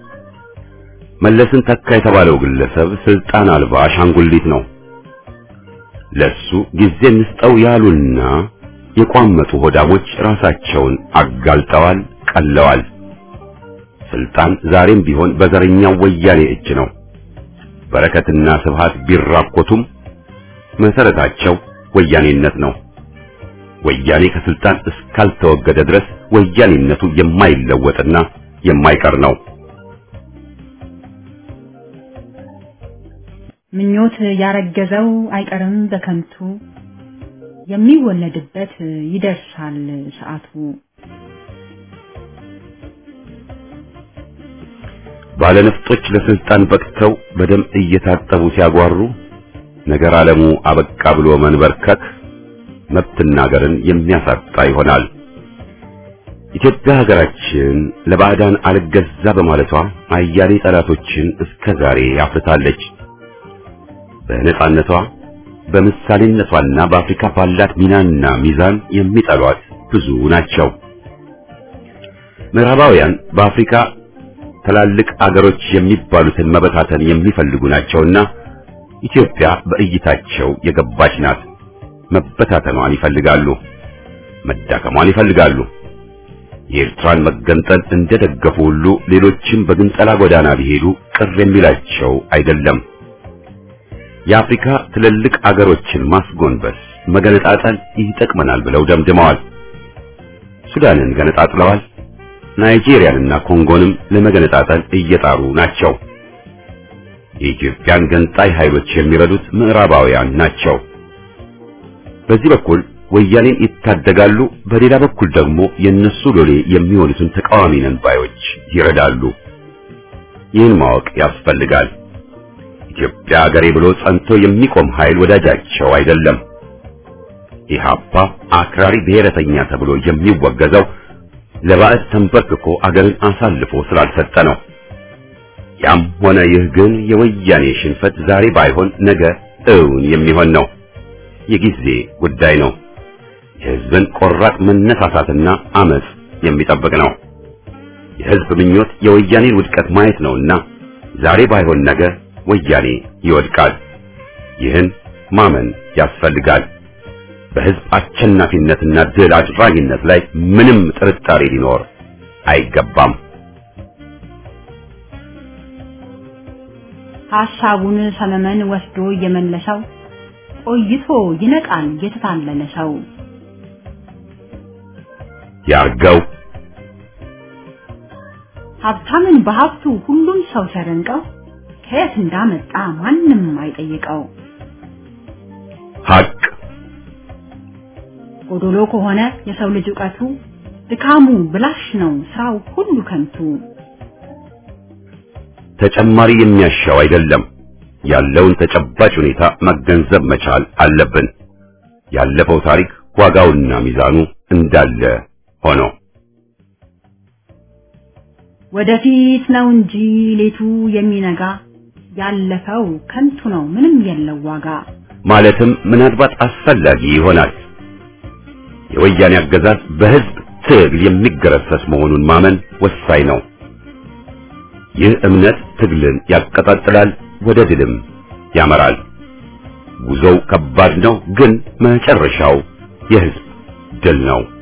መለስን ተካ የተባለው ግለሰብ ስልጣን አልባ አሻንጉሊት ነው። ለሱ ጊዜ እንስጠው ያሉና የቋመጡ ሆዳሞች ራሳቸውን አጋልጠዋል፣ ቀለዋል። ስልጣን ዛሬም ቢሆን በዘረኛው ወያኔ እጅ ነው። በረከትና ስብሃት ቢራኮቱም መሰረታቸው ወያኔነት ነው። ወያኔ ከስልጣን እስካልተወገደ ድረስ ወያኔነቱ የማይለወጥና የማይቀር ነው። ምኞት ያረገዘው አይቀርም በከንቱ የሚወለድበት ይደርሳል ሰዓቱ። ባለነፍጦች ለስልጣን በቅተው በደም እየታጠቡ ሲያጓሩ ነገር ዓለሙ አበቃ ብሎ መንበርከክ መብትና ሀገርን የሚያሳጣ ይሆናል። ኢትዮጵያ ሀገራችን ለባዕዳን አልገዛ በማለቷ አያሌ ጠላቶችን እስከ ዛሬ አፍርታለች። በነጻነቷ በምሳሌነቷና በአፍሪካ ባላት ሚናና ሚዛን የሚጠሏት ብዙ ናቸው። ምዕራባውያን በአፍሪካ ትላልቅ አገሮች የሚባሉትን መበታተን የሚፈልጉ ናቸውና ኢትዮጵያ በእይታቸው የገባች ናት። መበታተኗን ይፈልጋሉ፣ መዳከሟን ይፈልጋሉ። የኤርትራን መገንጠል እንደደገፉ ሁሉ ሌሎችም በግንጠላ ጎዳና ቢሄዱ ቅር የሚላቸው አይደለም። የአፍሪካ ትልልቅ አገሮችን ማስጎንበስ፣ መገነጣጠል ይጠቅመናል ብለው ደምድመዋል። ሱዳንን ገነጣጥለዋል። ናይጄሪያንና ኮንጎንም ለመገነጣጠል እየጣሩ ናቸው። የኢትዮጵያን ገንጣይ ኃይሎች የሚረዱት ምዕራባውያን ናቸው። በዚህ በኩል ወያኔን ይታደጋሉ፣ በሌላ በኩል ደግሞ የነሱ ሎሌ የሚሆኑትን ተቃዋሚ ነን ባዮች ይረዳሉ። ይህን ማወቅ ያስፈልጋል። ኢትዮጵያ አገሬ ብሎ ጸንቶ የሚቆም ኃይል ወዳጃቸው አይደለም። ኢህአፓ አክራሪ ብሔረተኛ ተብሎ የሚወገዘው ለባዕድ ተንበርክኮ አገርን አሳልፎ ስላልሰጠ ነው። ያም ሆነ ይህ ግን የወያኔ ሽንፈት ዛሬ ባይሆን ነገ እውን የሚሆን ነው። የጊዜ ጉዳይ ነው። የህዝብን ቆራጥ መነሳሳትና አመጽ የሚጠብቅ ነው። የህዝብ ምኞት የወያኔን ውድቀት ማየት ነውና ዛሬ ባይሆን ነገ ወያኔ ይወድቃል። ይህን ማመን ያስፈልጋል። በህዝብ አሸናፊነትና ድል አድራጊነት ላይ ምንም ጥርጣሬ ሊኖር አይገባም። ሐሳቡን ሰመመን ወስዶ እየመለሰው ቆይቶ ይነቃል የተታለለ ሰው። ያርገው ሀብታምን በሀብቱ ሁሉም ሰው ሲያደንቀው ከየት እንዳመጣ ማንም አይጠይቀው። ሐቅ ጎዶሎ ከሆነ የሰው ልጅ ዕውቀቱ ድካሙ ብላሽ ነው ስራው ሁሉ ከንቱ። ተጨማሪ የሚያሻው አይደለም። ያለውን ተጨባጭ ሁኔታ መገንዘብ መቻል አለብን። ያለፈው ታሪክ ዋጋውና ሚዛኑ እንዳለ ሆኖ ወደፊት ነው እንጂ ሌቱ የሚነጋ ያለፈው ከንቱ ነው ምንም የለው ዋጋ። ማለትም ምናልባት አስፈላጊ ይሆናል። የወያኔ አገዛዝ በህዝብ ትግል የሚገረሰስ መሆኑን ማመን ወሳኝ ነው። ይህ እምነት ትግልን ያቀጣጥላል፣ ወደ ድልም ያመራል። ጉዞው ከባድ ነው፣ ግን መጨረሻው የህዝብ ድል ነው።